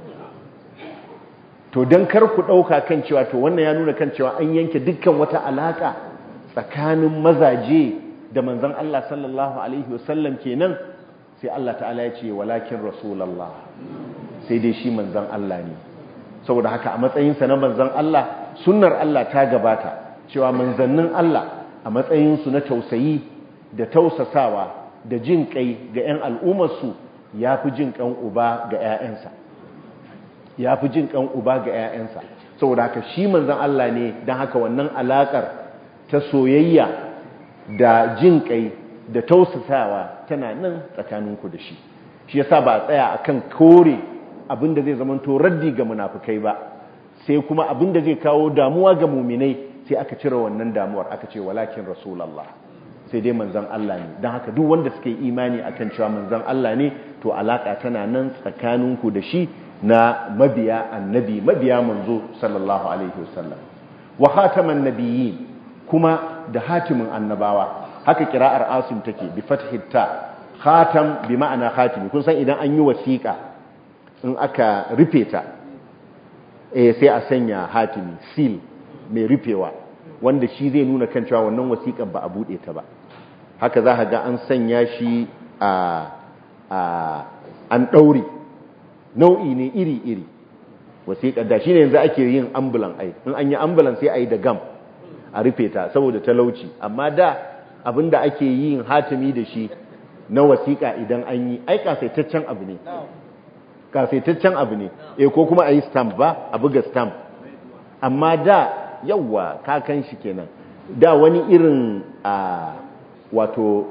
S1: to don kar ku ɗauka kan cewa to wannan ya nuna kan cewa an yanke dukkan wata alaƙa tsakanin mazaje da manzan Allah sallallahu Alaihi wasallam kenan sai Allah ta'ala ya ce walakin rasulallah sai dai shi manzan Allah ne saboda haka a matsayinsa na manzan Allah sunnar Allah ta gabata cewa manzannin Allah a matsayinsu na tausayi da tausasawa da jin kai ga 'yan al'ummarsu ya fi jin kan uba ga 'ya'yansa ya fi jin kan uba ga 'ya'yansa saboda haka shi manzan Allah ne don haka wannan alaƙar ta soyayya da jin kai da tausasawa tana nan tsakaninku da shi shi yasa ba a tsaya akan kore abinda zai zamanto raddi ga munafukai ba sai kuma abinda zai kawo damuwa ga muminai sai aka cire wannan damuwar aka ce walakin rasulullah sai dai manzon Allah ne don haka duk wanda suka yi imani akan cewa manzon Allah ne to alaka tana nan tsakaninku da shi na mabiya annabi mabiya manzo sallallahu alaihi wasallam wa khataman nabiyyin kuma da hatimin annabawa haka kira'ar asim take bi fathi ta khatam bi ma'ana khatimi kun san idan an yi wasiƙa in aka rufe ta eh sai a sanya hatimi seal mai rufewa wanda shi zai nuna kan cewa wannan wasiƙar ba a bude ta ba haka za ka ga an sanya shi a a an daure nau'i ne iri-iri wasiƙar da shine yanzu ake yin ambulan ai in an yi ambulan sai a yi da gam a rufe ta saboda talauci amma da abinda ake yin hatimi da shi na wasiƙa idan an yi ai kasaitaccen abu ne kasaitaccen abu ne eh ko kuma a yi stamp ba a buga stamp amma da yawa kakan shi kenan da wani irin a wato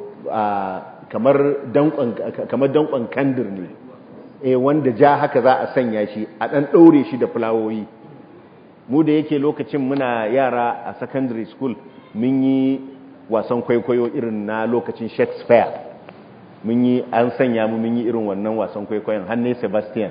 S1: kamar dankon kamar dankon kandir ne eh wanda ja haka za a sanya shi a dan daure shi da fulawoyi mu da yake lokacin muna yara a secondary school mun yi wasan kwaikwayo irin na lokacin shakespeare mun yi an sanya mu mun yi irin wannan wasan kwaikwayon hannu sebastian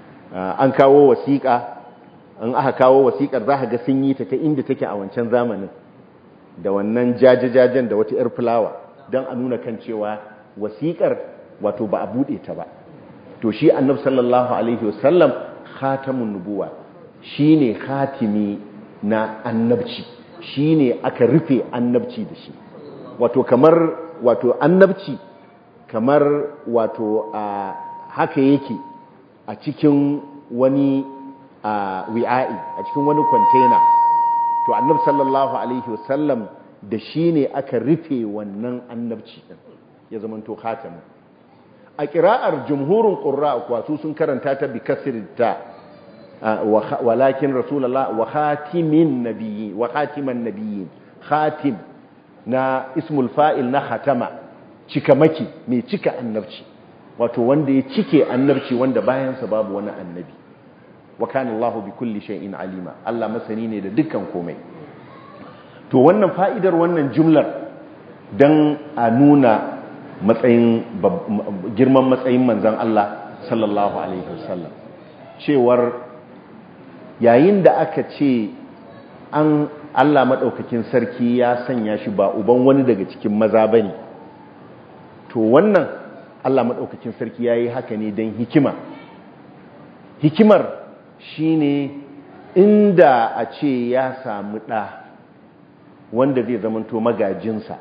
S1: an kawo wasiƙa an aka kawo wasiƙar za ga sun yi ta ta inda take a wancan zamanin da wannan jajajajen da wata 'yar fulawa don a nuna kan cewa wasiƙar wato ba a buɗe ta ba to shi annab sallallahu alaihi wasallam khatamun nubuwa shi ne khatimi na annabci shi ne aka rufe annabci da shi wato kamar wato annabci kamar wato a haka yake a cikin wani wi'a'i a cikin wani kwantena to annab sallallahu alaihi wasallam da shi ne aka rufe wannan annabci ɗin ya zamanto khatamin a ƙira'ar jumhurin ƙura wasu sun karanta ta bi kasirta walakin rasulallah wa khatimin nabiyyin wa khatiman nabiyyin khatim na ismul fa'il na khatama cika maki mai cika annabci wato wanda ya cike annabci wanda bayansa babu wani annabi wa kana Allahu bi kulli shay'in alima Allah masani ne da dukkan komai to wannan fa'idar wannan jumlar dan a nuna matsayin girman matsayin manzon Allah sallallahu alaihi wasallam cewar yayin da aka ce an Allah maɗaukakin sarki ya sanya shi ba uban wani daga cikin maza ba ne to wannan Allah maɗaukakin sarki ya yi haka ne don hikima hikimar shi ne inda a ce ya samu ɗa wanda zai zamanto magajinsa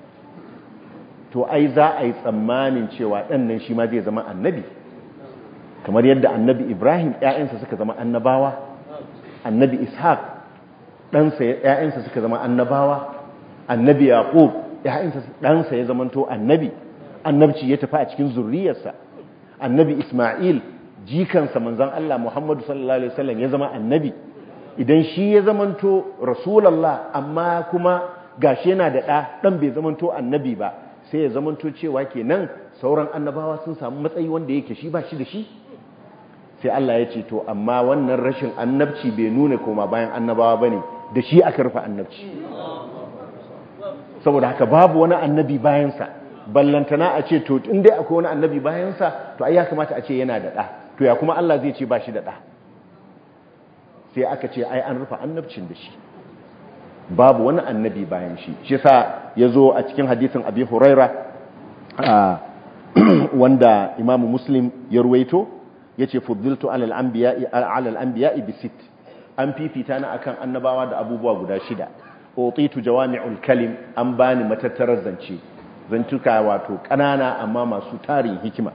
S1: to ai za a yi tsammanin cewa ɗan nan shi ma zai zama annabi kamar yadda annabi ibrahim ‘ya'yansa suka zama annabawa annabi ishaq ɗansa ‘ya'yansa suka zama annabawa annabi yaƙub ɗansa ya zamanto annabi annabci ya tafi a cikin zurriyarsa annabi isma'il jikansa manzan Allah muhammadu sallallahu alaihi wasallam ya zama annabi idan shi ya zamanto rasulallah amma kuma gashi yana da ɗa ɗan bai zamanto annabi ba sai ya zamanto cewa kenan sauran annabawa sun samu matsayi wanda yake shi ba shi da shi sai Allah ya ce to amma wannan rashin annabci bai nuna koma bayan annabawa bane da shi aka rufe annabci saboda haka babu wani annabi bayansa ballantana a ce to in dai akwai wani annabi bayansa to ai ya kamata a ce yana da ɗa to ya kuma Allah zai ce ba shi da ɗa sai aka ce ai an rufe annabcin da shi babu wani annabi bayan shi shi sa ya zo a cikin hadisin abi huraira wanda imamu muslim ya ruwaito ya ce fuddiltu alal anbiya'i bisit an fifita na akan annabawa da abubuwa guda shida utitu jawami'ul kalim an bani matattarar zance zantuka wato kanana amma masu tarin hikima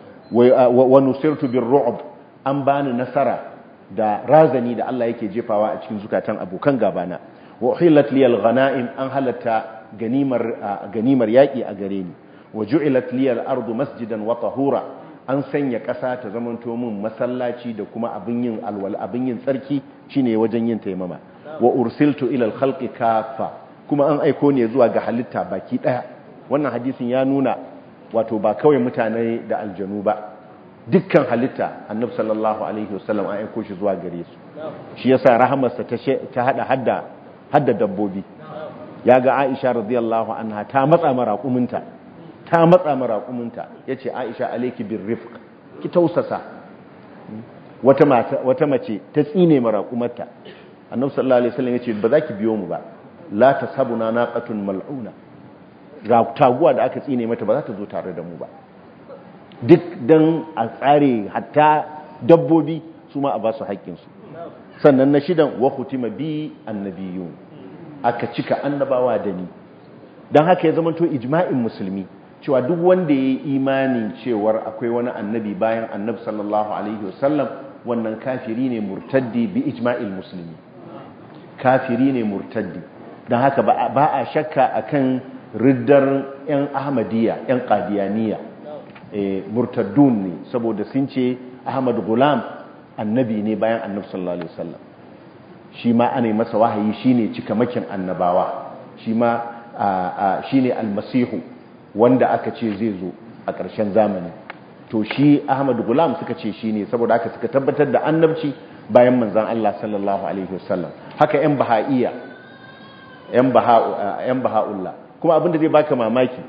S1: wa nusirtu birru'b an bani nasara da razani da Allah yake jefawa a cikin zukatan abokan gabana wa uhillat liyal ghanaim an halatta ganimar ganimar yaki a gare ni wa ju'ilat liyal ardu masjidan wa tahura an sanya ƙasa ta zamanto min masallaci da kuma abin yin alwal abin yin tsarki shine wajen yin taimama wa ursiltu ila al-khalqi kaffa kuma an aiko ne zuwa ga halitta baki daya wannan hadisin ya nuna wato ba kawai mutane da aljanu ba dukkan halitta annabi sallallahu alaihi wasallam an aiko shi zuwa gare su shi yasa rahamarsa ta ta hada hadda hadda dabbobi yaga Aisha radiyallahu anha ta matsa maraƙuminta ta matsa maraƙuminta yace Aisha alayki birrifq ki tausasa wata mata wata mace ta tsine maraƙumarta annabi sallallahu alaihi wasallam yace ba za ki biyo mu ba la tasabuna naqatun mal'una ga taguwa da aka tsine mata ba za ta zo tare da mu ba duk dan a tsare hatta dabbobi su ma a ba su haƙƙinsu sannan na shidan wa hutima bi annabiyun aka cika annabawa da ni don haka ya zama to ijma'in musulmi cewa duk wanda ya yi imanin cewar akwai wani annabi bayan annabi sallallahu alaihi wasallam wannan kafiri ne murtaddi bi ijma'il musulmi kafiri ne murtaddi don haka ba a shakka akan riddar 'yan ahmadiyya 'yan qadiyaniya murtaddun ne saboda sun ce ahmad gulam annabi ne bayan annabi sallallahu alaihi wasallam shi ma ana masa wahayi shine cikamakin annabawa shi ma shine almasihu wanda aka ce zai zo a ƙarshen zamani to shi ahmad gulam suka ce shine saboda aka suka tabbatar da annabci bayan manzon Allah sallallahu alaihi wasallam haka yan bahaiya yan baha yan baha'ullah kuma abinda zai baka mamaki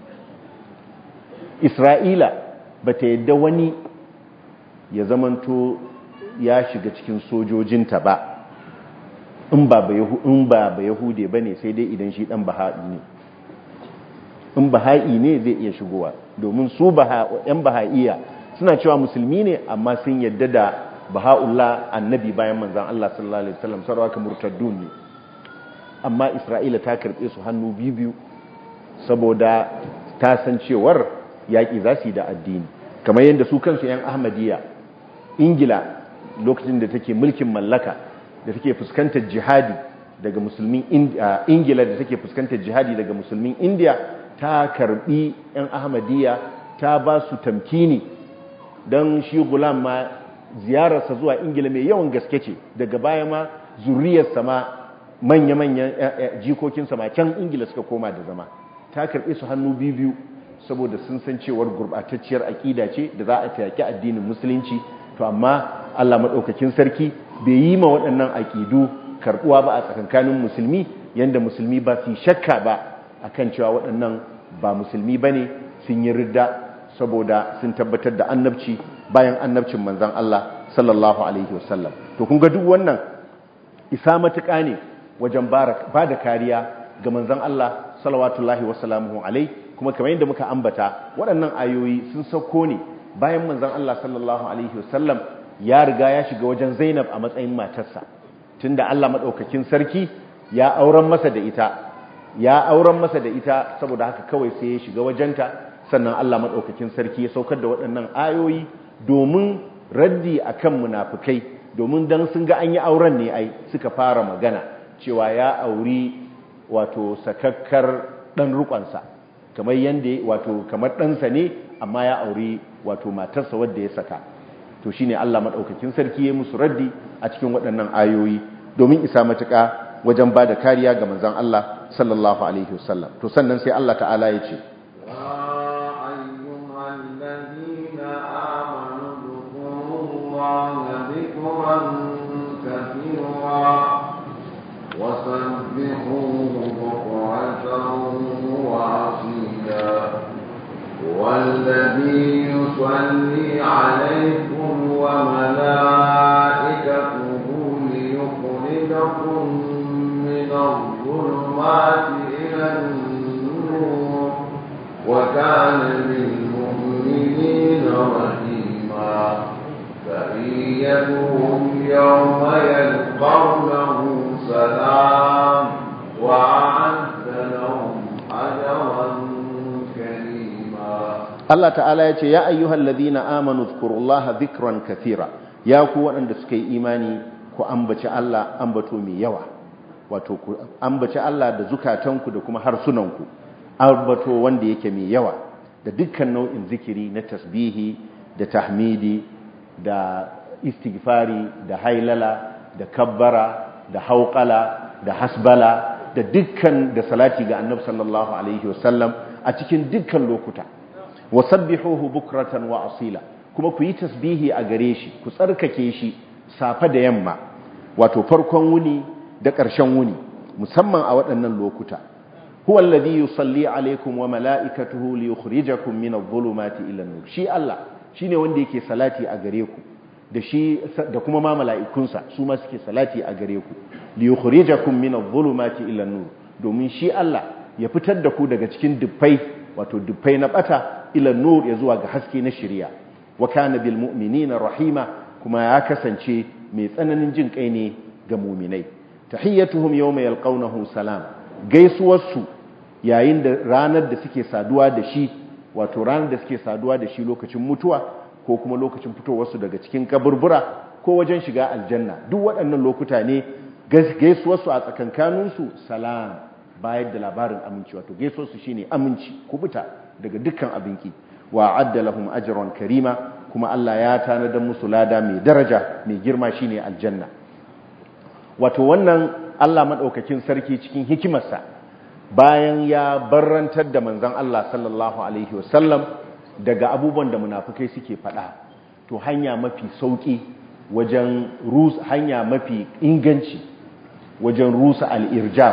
S1: Isra'ila bata yadda wani ya zamanto ya shiga cikin sojojinta ba in ba ba yahude ba ne sai dai idan shi dan baha'i ne in baha'i ne zai iya shigowa domin su yan baha'iya suna cewa musulmi ne amma sun yadda da baha'ullah annabi bayan manzan Allah sallallahu alaihi wasallam sarwa ka murtaddun ne amma isra'ila ta karbe su hannu biyu saboda ta san cewar yaƙi za su yi da addini kamar yadda su kansu 'yan ahmadiyya ingila lokacin da take mulkin mallaka da take fuskantar jihadi daga musulmin ingila da take fuskantar jihadi daga musulmin indiya ta karbi 'yan ahmadiyya ta ba su tamkini don shi gulam ma ziyararsa zuwa ingila mai yawan gaske ce daga baya ma zuriyarsa ma manya-manyan jikokinsa ma can ingila suka koma da zama ta karbi su hannu biyu saboda sun san cewar gurbatacciyar aƙida ce da za a tayaki addinin musulunci to amma Allah maɗaukakin sarki bai yi ma waɗannan aƙidu karɓuwa ba a tsakankanin musulmi yanda musulmi ba su shakka ba akan cewa waɗannan ba musulmi ba ne sun yi ridda saboda sun tabbatar da annabci bayan annabcin manzan Allah sallallahu alaihi wasallam to kun ga duk wannan isa matuƙa ne wajen ba da kariya ga manzan Allah salawatullahi wasalamuhu alaihi kuma kamar yadda muka ambata waɗannan ayoyi sun sauko ne bayan manzon Allah sallallahu alaihi wasallam ya riga ya shiga wajen Zainab a matsayin matarsa tunda Allah madaukakin sarki ya auren masa da ita ya auren masa da ita saboda haka kawai sai ya shiga wajenta sannan Allah madaukakin sarki ya saukar da waɗannan ayoyi domin raddi akan munafikai domin dan sun ga an yi auren ne ai suka fara magana cewa ya auri wato sakakkar dan rukonsa kamar yanda wato kamar ɗansa ne amma ya auri wato matarsa wadda ya saka to shine Allah madaukakin sarki ya musu raddi a cikin waɗannan ayoyi domin isa matuƙa wajen bada kariya ga manzon Allah sallallahu alaihi wasallam to sannan sai Allah ta'ala ya ce
S2: وسبحوه بكرة وعصيلا والذي يصلي عليكم وملائكته ليخرجكم من الظلمات إلى النور وكان بالمؤمنين رحيما فإيتهم يوم يلقونه سلام وأعد لهم أجرا كريما
S1: Allah ta'ala ya ce ya ayyuhal ladina amanu zkurullaha dhikran kathira ya ku waɗanda suka yi imani ku ambaci Allah ambato mai yawa wato ku ambaci Allah da zukatanku da kuma harsunanku ambato wanda yake mai yawa da dukkan nau'in zikiri na tasbihi da tahmidi da istighfari da hailala da kabbara da hauqala da hasbala da dukkan da salati ga annabi sallallahu alaihi wasallam a cikin dukkan lokuta wasabbihuhu bukratan wa asila kuma ku yi tasbihi a gare shi ku tsarkake shi safa da yamma wato farkon wuni da ƙarshen wuni musamman a waɗannan lokuta huwa alladhi yusalli alaikum wa mala'ikatuhu liyukhrijakum min adh-dhulumati ila an-nur shi Allah shine wanda yake salati a gare ku da shi da kuma ma mala'ikunsa su ma suke salati a gare ku liyukhrijakum min adh-dhulumati ila an-nur domin shi Allah ya fitar da ku daga cikin dubbai wato dubbai na bata ila nur ya zuwa ga haske na shari'a wa kana bil mu'minina rahima kuma ya kasance mai tsananin jin kai ne ga mu'minai tahiyyatuhum yawma yalqawnahu salam gaisuwarsu yayin da ranar da suke saduwa da shi wato ranar da suke saduwa da shi lokacin mutuwa ko kuma lokacin fitowarsu daga cikin kaburbura ko wajen shiga aljanna duk waɗannan lokuta ne gaisuwarsu a tsakankaninsu salam bayar da labarin aminci wato gaisuwarsu shine aminci kubuta daga dukkan abinki wa adda lahum ajran karima kuma Allah ya tanadar musu lada mai daraja mai girma shine aljanna wato wannan Allah madaukakin sarki cikin hikimarsa bayan ya barrantar da manzon Allah sallallahu alaihi wasallam daga abubuwan da munafukai suke faɗa to hanya mafi sauki wajen rusa hanya mafi inganci wajen rusa al-irjab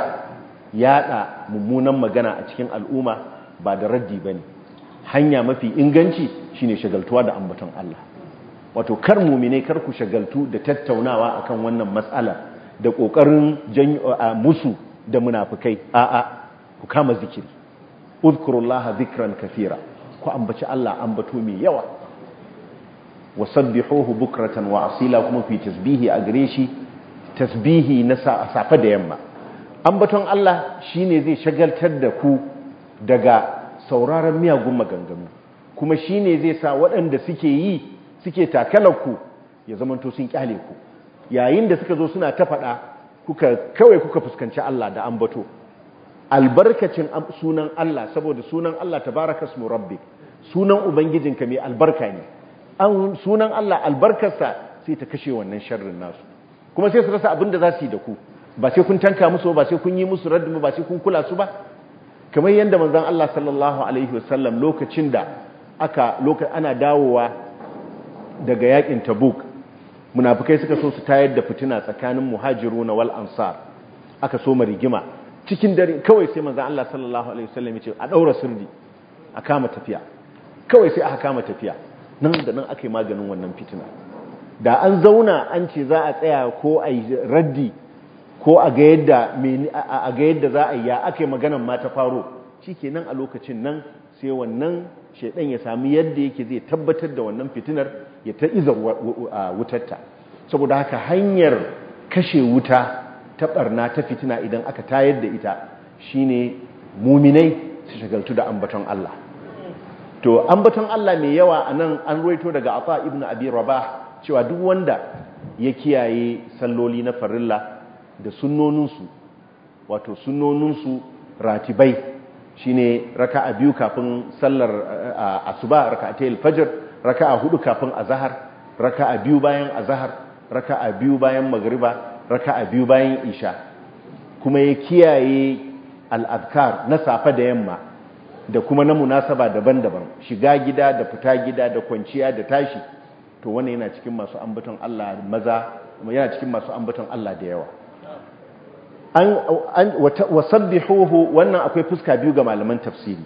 S1: yada mummunan magana a cikin al'umma ba da raddi bane hanya mafi inganci shine shagaltuwa da ambaton Allah wato kar mumine kar ku shagaltu da tattaunawa akan wannan matsala da kokarin musu da munafikai a'a ku kama zikiri uzkurullaha zikran kathira ku ambaci Allah ambato mai yawa wasabbihuhu bukratan wa asila kuma fi tasbihi a gare shi tasbihi na safa da yamma ambaton Allah shine zai shagaltar da ku daga sauraron miyagun maganganu kuma shine zai sa waɗanda suke yi suke takalarku ya zamanto sun kyale ku yayin da suka zo suna ta faɗa kuka kawai kuka fuskanci Allah da ambato albarkacin sunan Allah saboda sunan Allah tabaraka ismu rabbik sunan ubangijinka mai albarka ne an sunan Allah albarkarsa sai ta kashe wannan sharrin nasu kuma sai su rasa abin da za su yi da ku ba sai kun tanka musu ba sai kun yi musu raddu ba sai kun kula su ba kamar yadda manzon Allah sallallahu alaihi wasallam lokacin da aka lokacin ana dawowa daga yakin Tabuk munafikai suka so su tayar da fitina tsakanin muhajiruna wal ansar aka so rigima cikin dare kawai sai manzon Allah sallallahu alaihi wasallam ya ce a daura sirri a kama tafiya kawai sai aka kama tafiya nan da nan aka yi maganin wannan fitina da an zauna an ce za a tsaya ko a yi raddi ko a ga yadda za a yi ya aka yi maganan ma ta faro shi kenan a lokacin nan sai wannan shaidan ya sami yadda yake zai tabbatar da wannan fitinar ya ta iza wutarta saboda haka hanyar kashe wuta ta barna ta fitina idan aka tayar da ita shine muminai su shagaltu da ambaton Allah to ambaton Allah mai yawa anan an ruwaito daga Atha ibn Abi Rabah cewa duk wanda ya kiyaye salloli na farilla da sunnoninsu wato sunnoninsu ratibai shine raka'a biyu kafin sallar asuba raka'atayil fajr raka'a hudu kafin azhar raka'a biyu bayan azhar raka'a biyu bayan magriba raka'a biyu bayan isha kuma ya kiyaye al-adhkar na safa da yamma da kuma na munasaba daban-daban shiga gida da fita gida da kwanciya da tashi to wannan yana cikin masu ambaton Allah maza yana cikin masu ambaton Allah da yawa an wasabbihuhu wannan akwai fuska biyu ga malaman tafsiri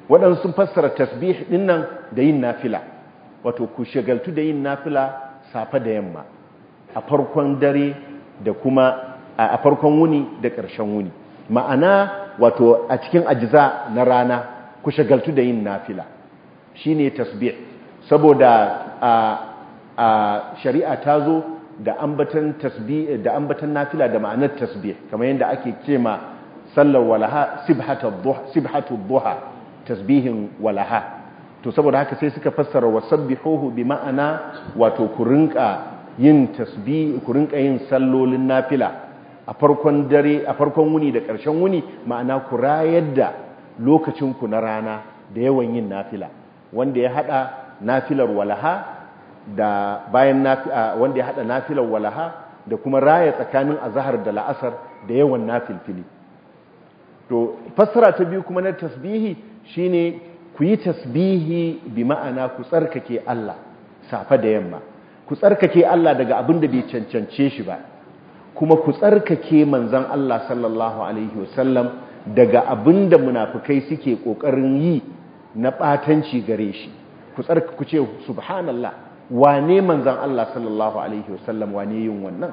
S1: waɗansu sun fassara tasbih ɗin nan da yin nafila wato ku shagaltu da yin nafila safe da yamma a farkon dare da kuma a farkon wuni da ƙarshen wuni ma'ana wato a cikin ajiza na rana ku shagaltu da yin nafila shine tasbih saboda a shari'a ta zo da ambatan tasbih da ambatan nafila da ma'anar tasbih kamar yadda ake ce ma sallar walaha sibhatu duha tasbihin walaha to saboda haka sai suka fassara wasabbihuhu bi ma'ana wato ku rinka yin tasbih ku rinka yin sallolin nafila a farkon dare a farkon wuni da ƙarshen wuni ma'ana ku rayar da lokacin ku na rana da yawan yin nafila wanda ya hada nafilar walaha da bayan wanda ya hada nafilar walaha da kuma raya tsakanin azhar da la'asar da yawan nafilfili to fassara ta biyu kuma na tasbihi shine ku yi tasbihi bi ma'ana ku tsarkake Allah safa da yamma ku tsarkake Allah daga abin da bai cancance shi ba kuma ku tsarkake manzon Allah sallallahu alaihi wasallam daga abin da munafikai suke kokarin yi na batanci gare shi ku tsarka ku ce subhanallah wane manzon Allah sallallahu alaihi wasallam wane yin wannan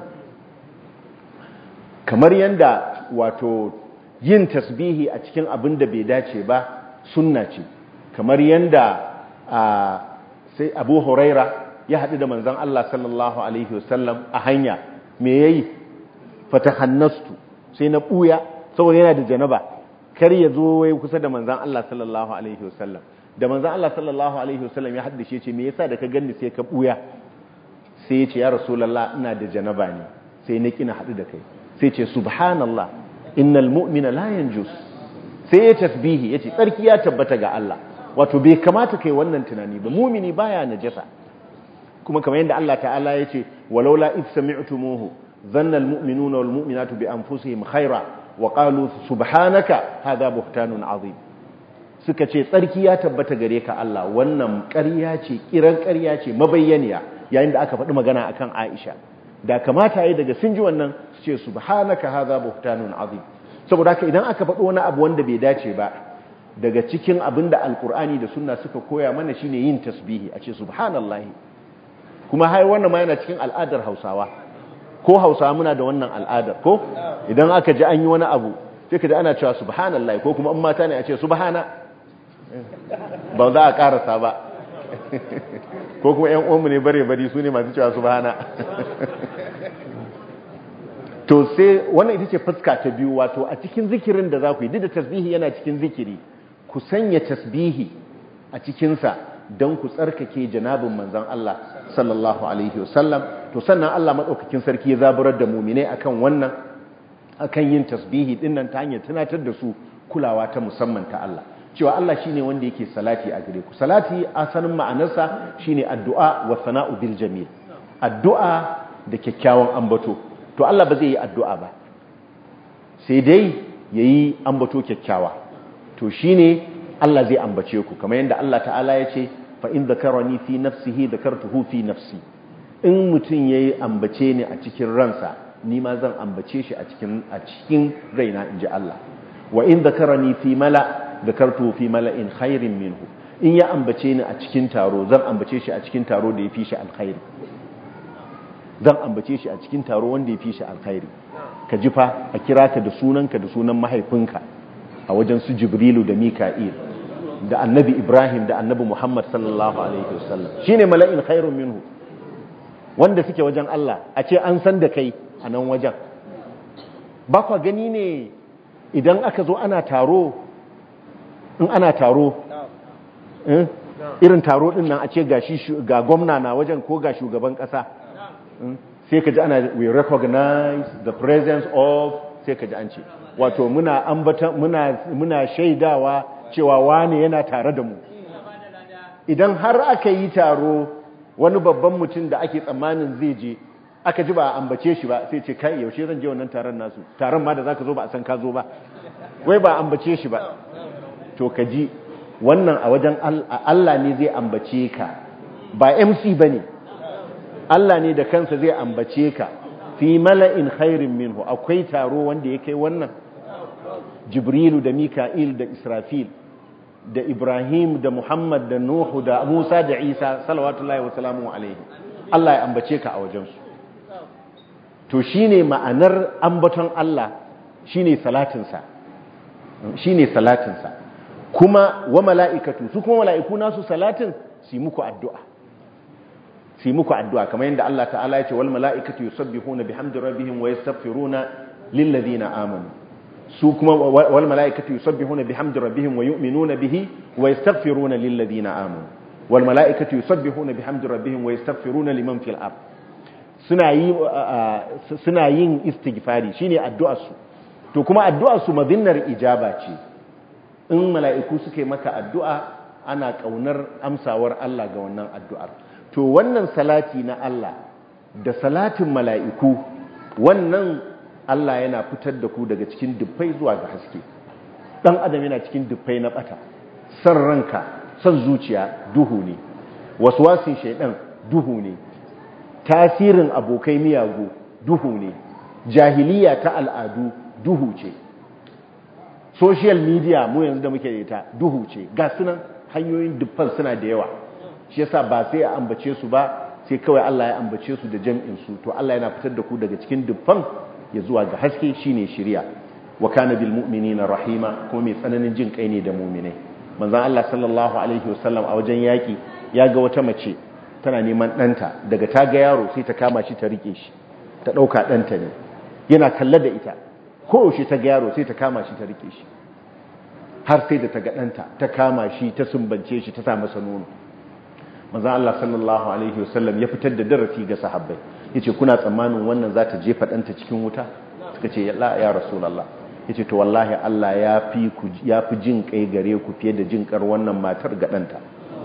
S1: kamar yanda wato yin tasbihi a cikin abin da bai dace ba sunna ce kamar yanda sai abu huraira ya haɗu da manzan Allah sallallahu Alaihi wasallam a hanya me ya yi fatahannastu sai na ɓuya saboda yana da janaba kar ya zo wai kusa da manzan Allah sallallahu Alaihi wasallam da manzan Allah sallallahu Alaihi wasallam ya haɗu da shi ce me yasa da ka ganni sai ka ɓuya sai ya ce ya rasulallah ina da janaba ne sai na kina haɗu da kai sai ce subhanallah innal mu'mina la yanjus sai ya tasbihi yace tsarki ya tabbata ga Allah wato bai kamata kai wannan tunani ba mumini baya najasa kuma kamar yadda Allah ta'ala yace walaula id sami'tumuhu dhanna almu'minuna walmu'minatu bi anfusihim khaira wa qalu subhanaka hadha buhtanun azim suka ce tsarki ya tabbata gare ka Allah wannan ƙarya ce kiran ƙarya ce mabayyaniya yayin da aka faɗi magana akan Aisha da kamata yayi daga sun ji wannan su ce subhanaka hadha buhtanun azim saboda haka idan aka faɗi wani abu wanda bai dace ba daga cikin abin da alkur'ani da sunna suka koya mana shine yin tasbihi a ce subhanallahi kuma hai wannan ma yana cikin al'adar hausawa ko hausawa muna da wannan al'adar ko idan aka ji an yi wani abu sai ka ji ana cewa subhanallahi ko kuma in mata ne a ce subhana ba za a karasa ba ko kuma yan uwanmu ne bare bari su ne masu cewa subhana to sai wannan ita ce fuska ta biyu wato a cikin zikirin da za ku yi duk da tasbihi yana cikin zikiri ku sanya tasbihi a cikinsa don ku tsarkake janabin manzan Allah sallallahu alaihi wasallam to sannan Allah maɗaukakin sarki ya zaburar da mumine akan wannan akan yin tasbihi dinnan ta hanyar tunatar da su kulawa ta musamman ta Allah cewa Allah shine wanda yake salati a gare ku salati asalin ma'anarsa shine addu'a wa sana'u bil jamil addu'a da kyakkyawan ambato to Allah ba zai yi addu'a ba sai dai yayi ambato kyakkyawa to shine Allah zai ambace ku kamar yadda Allah ta'ala ya ce fa in dhakarani fi nafsihi dhakartuhu fi nafsi in mutun yayi ambace ni a cikin ransa ni ma zan ambace shi a cikin a cikin raina inji Allah wa in dhakarani fi mala dhakartuhu fi mala'in khairin minhu in ya ambace ni a cikin taro zan ambace shi a cikin taro da yafi shi alkhairi zan ambace shi a cikin taro wanda yafi shi alkhairi ka ji fa a kira ka da sunanka da sunan mahaifinka a wajen su jibrilu da mika'il da annabi ibrahim da annabi muhammad sallallahu alaihi wasallam shine mala'in khairun minhu wanda suke wajen Allah a ce an san da kai a nan wajen ba kwa gani ne idan aka zo ana taro in ana taro irin taro din nan a ce ga gwamna na wajen ko ga shugaban kasa sai ka ji ana we recognize the presence of sai ka ji an ce wato muna ambata muna muna shaidawa cewa wane yana tare da mu idan har aka yi taro wani babban mutum da ake tsammanin zai je aka ji ba a ambace shi ba sai ce kai yaushe zan je wannan taron nasu taron ma da zaka zo ba a san ka zo ba wai ba ambace shi ba to ka ji wannan a wajen Allah ne zai ambace ka ba MC bane Allah ne da kansa zai ambace ka fi mala'in khairin minhu akwai taro wanda ya kai wannan jibrilu da mika'il da israfil da Ibrahim da Muhammad da Nuhu da Musa da Isa salawatullahi wa salamu alaihi Allah ya ambace ka a wajensu to shine ma'anar ambaton Allah shine salatinsa shine salatinsa kuma wa mala'ikatu su kuma mala'iku nasu salatin su muku addu'a su muku addu'a kamar yadda Allah ta'ala ya ce wal mala'ikatu yusabbihuna bihamdi rabbihim wa yastaghfiruna lil ladina amanu su kuma wal mala'ikatu yusabbihuna bihamdi rabbihim wa yu'minuna bihi wa yastaghfiruna lil ladina amanu wal mala'ikatu yusabbihuna bihamdi rabbihim wa yastaghfiruna liman fil ard suna yi suna yin istighfari shine addu'ar su to kuma addu'ar su madinnar ijaba ce in mala'iku suka yi maka addu'a ana kaunar amsawar Allah ga wannan addu'ar to wannan salati na Allah da salatin mala'iku wannan Allah yana fitar da ku daga cikin dubbai zuwa ga haske dan adam yana cikin dubbai na bata san ranka san zuciya duhu ne waswasin shaidan duhu ne tasirin abokai miyagu duhu ne jahiliya ta al'adu duhu ce social media mu yanzu da muke da ita duhu ce ga sunan hanyoyin dubban suna da yawa shi yasa ba sai a ambace su ba sai kawai Allah ya ambace su da jam'in su to Allah yana fitar da ku daga cikin dubban ya zuwa ga haske shine shiriya wa kana bil mu'minina rahima kuma mai tsananin jin kai ne da mu'minai manzon Allah sallallahu alaihi wasallam a wajen yaki ya ga wata mace tana neman ɗanta daga ta ga yaro sai ta kama shi ta rike shi ta ɗauka ɗanta ne yana kalle da ita ko shi ta ga yaro sai ta kama shi ta rike shi har sai da ta ga ɗanta ta kama shi ta sumbance shi ta sa masa nono manzon Allah sallallahu alaihi wasallam ya fitar da darasi ga sahabbai yace kuna tsammanin wannan za ta jefa ɗanta cikin wuta suka ce ya ya rasulullah yace to wallahi Allah ya fi ku ya fi jin kai gare ku fiye da jin kar wannan matar ga ɗanta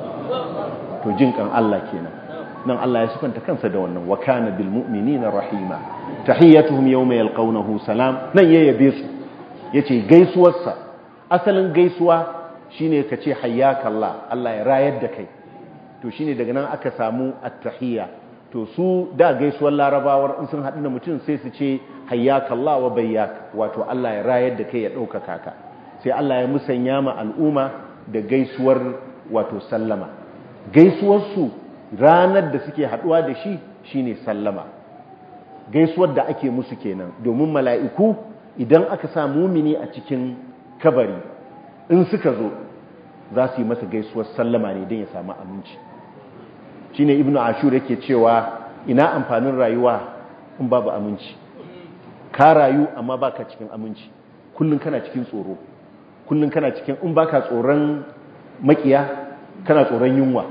S1: to jin kan Allah kenan nan Allah ya sifanta kansa da wannan wa kana bil mu'minina rahima tahiyyatuhum yawma yalqawnahu salam nan ya yabe su yace gaisuwarsa asalin gaisuwa shine kace hayyaka Allah Allah ya rayar da kai to shine daga nan aka samu at-tahiyya to su da gaisuwar larabawar in sun haɗu da mutum sai su ce hayyaka Allah wa bayyak wato Allah ya rayar da kai ya ɗaukaka ka sai Allah ya musanya ma al'umma da gaisuwar wato sallama gaisuwarsu ranar da suke haɗuwa da shi shine sallama gaisuwar da ake musu kenan domin mala'iku idan aka sa mumini a cikin kabari in suka zo za su yi masa gaisuwar sallama ne don ya samu aminci shine ibnu ashur yake cewa ina amfanin rayuwa in babu aminci ka rayu amma baka cikin aminci kullun kana cikin tsoro kullun kana cikin in baka tsoron makiya kana tsoron yunwa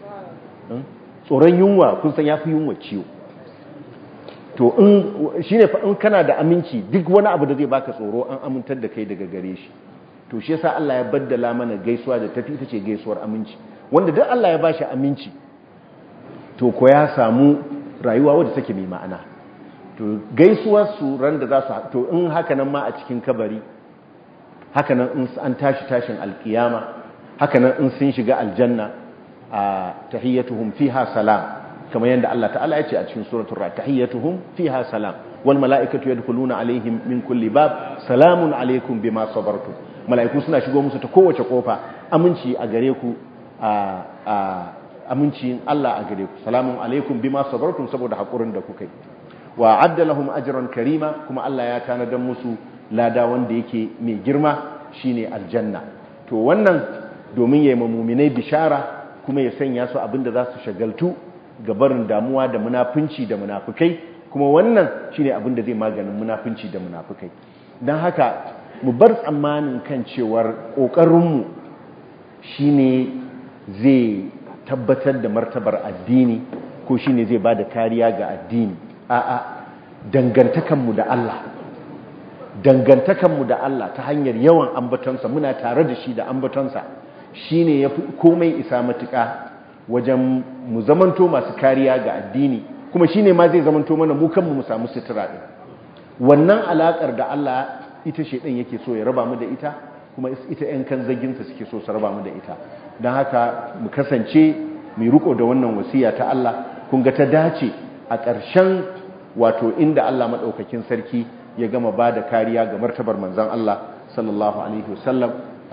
S1: tsoron yunwa kun san yafi yunwa ciwo to in shine fa in kana da aminci duk wani abu da zai baka tsoro an amintar da kai daga gare shi to shi yasa Allah ya baddala mana gaisuwa da tafi ita ce gaisuwar aminci wanda duk Allah ya bashi aminci to ko ya samu rayuwa wadda take mai ma'ana to gaisuwar su ran da za su to in haka nan ma a cikin kabari haka nan in an tashi tashin alkiyama haka nan in sun shiga aljanna a tahiyyatuhum fiha salam kamar yadda Allah ta'ala ya ce a cikin suratul ra tahiyyatuhum fiha salam wal mala'ikatu yadkhuluna alaihim min kulli bab salamun alaikum bima sabartum mala'iku suna shigo musu ta kowace kofa aminci a gare ku a amincin Allah a gare ku salamun alaikum bima sabartum saboda hakurin da kuka yi wa adda lahum ajran karima kuma Allah ya tanadar musu lada wanda yake mai girma shine aljanna to wannan domin yayi mu'minai bishara kuma ya sanya su abinda za su shagaltu ga barin damuwa da munafunci da munafukai kuma wannan shine abinda zai maganin munafunci da munafukai dan haka mu bar tsammanin kan cewar kokarinmu shine zai tabbatar da martabar addini ko shine zai ba da kariya ga addini a'a dangantakanmu da Allah dangantakanmu da Allah ta hanyar yawan ambatonsa muna tare da shi da ambatonsa shine yafi komai isa matuƙa wajen mu zamanto masu kariya ga addini kuma shine ma zai zamanto mana mu kanmu mu samu sutura din wannan alakar da Allah ita shedan yake so ya raba mu da ita kuma ita ƴan kan zaginsa suke so su raba mu da ita don haka mu kasance mai riko da wannan wasiya ta Allah kun ga ta dace a ƙarshen wato inda Allah maɗaukakin sarki ya gama ba da kariya ga martabar manzan Allah sallallahu alaihi wasallam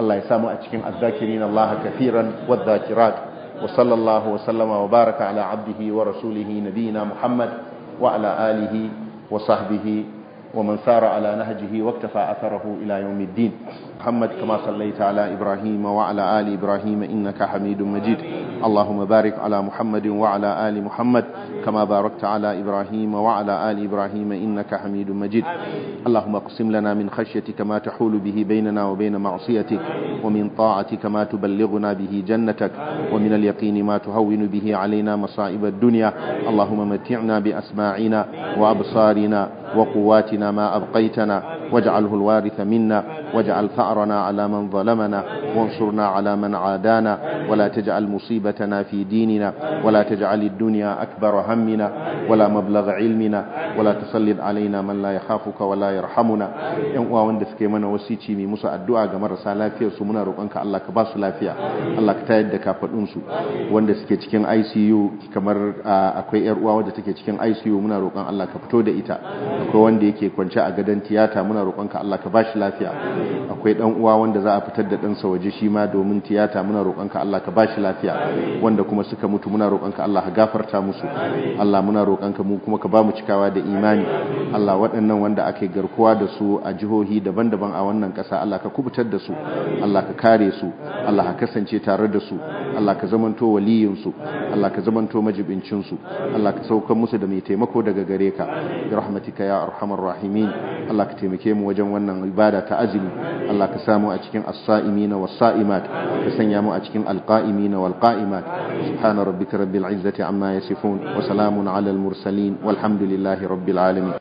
S1: Allah ya samu a cikin azzakirin Allah kafiran wadh-dhakirat wa sallallahu wa sallama wa baraka ala abdihi wa rasulihi nabiyina Muhammad wa ala alihi wa sahbihi ومن سار على نهجه واكتفى أثره إلى يوم الدين محمد كما صليت على إبراهيم وعلى آل إبراهيم إنك حميد مجيد اللهم بارك على محمد وعلى آل محمد كما باركت على إبراهيم وعلى آل إبراهيم إنك حميد مجيد اللهم اقسم لنا من خشيتك ما تحول به بيننا وبين معصيتك ومن طاعتك ما تبلغنا به جنتك ومن اليقين ما تهون به علينا مصائب الدنيا اللهم متعنا بأسماعنا وأبصارنا وقواتنا ما أبقيتنا واجعله الوارث منا واجعل ثأرنا على من ظلمنا وانصرنا على من عادانا ولا تجعل مصيبتنا في ديننا ولا تجعل الدنيا أكبر همنا ولا مبلغ علمنا ولا تسلط علينا من لا يخافك ولا يرحمنا yan uwa wanda suke mana wasici mai musu addu'a ga marasa lafiyar su muna roƙonka Allah ka ba su lafiya Allah ka tayar da kafadun su wanda suke cikin ICU kamar akwai yar uwa wadda take cikin ICU muna roƙon Allah ka fito da ita akwai wanda yake kwance a gadon tiyata muna roƙonka Allah ka ba shi lafiya akwai dan uwa wanda za a fitar da ɗansa waje shi ma domin tiyata muna roƙonka Allah ka ba shi lafiya wanda kuma suka mutu muna roƙonka Allah ka gafarta musu Allah muna roƙonka mu kuma ka ba mu cikawa da imani Allah waɗannan wanda ake garkuwa da su a jihohi daban-daban a wannan ƙasa Allah ka kubutar da su Allah ka kare su Allah ka kasance tare da su Allah ka zamanto waliyin su Allah ka zamanto majibincin su Allah ka saukar musu da mai taimako daga gare ka bi rahmatika ya arhamar rahimin Allah ka taimake mu wajen wannan ibada ta azumi Allah ka samu a cikin as-sa'imina was-sa'imat ka sanya mu a cikin al-qa'imina wal-qa'imat subhana rabbika rabbil izzati amma yasifun wa salamun ala al-mursalin walhamdulillahi rabbil alamin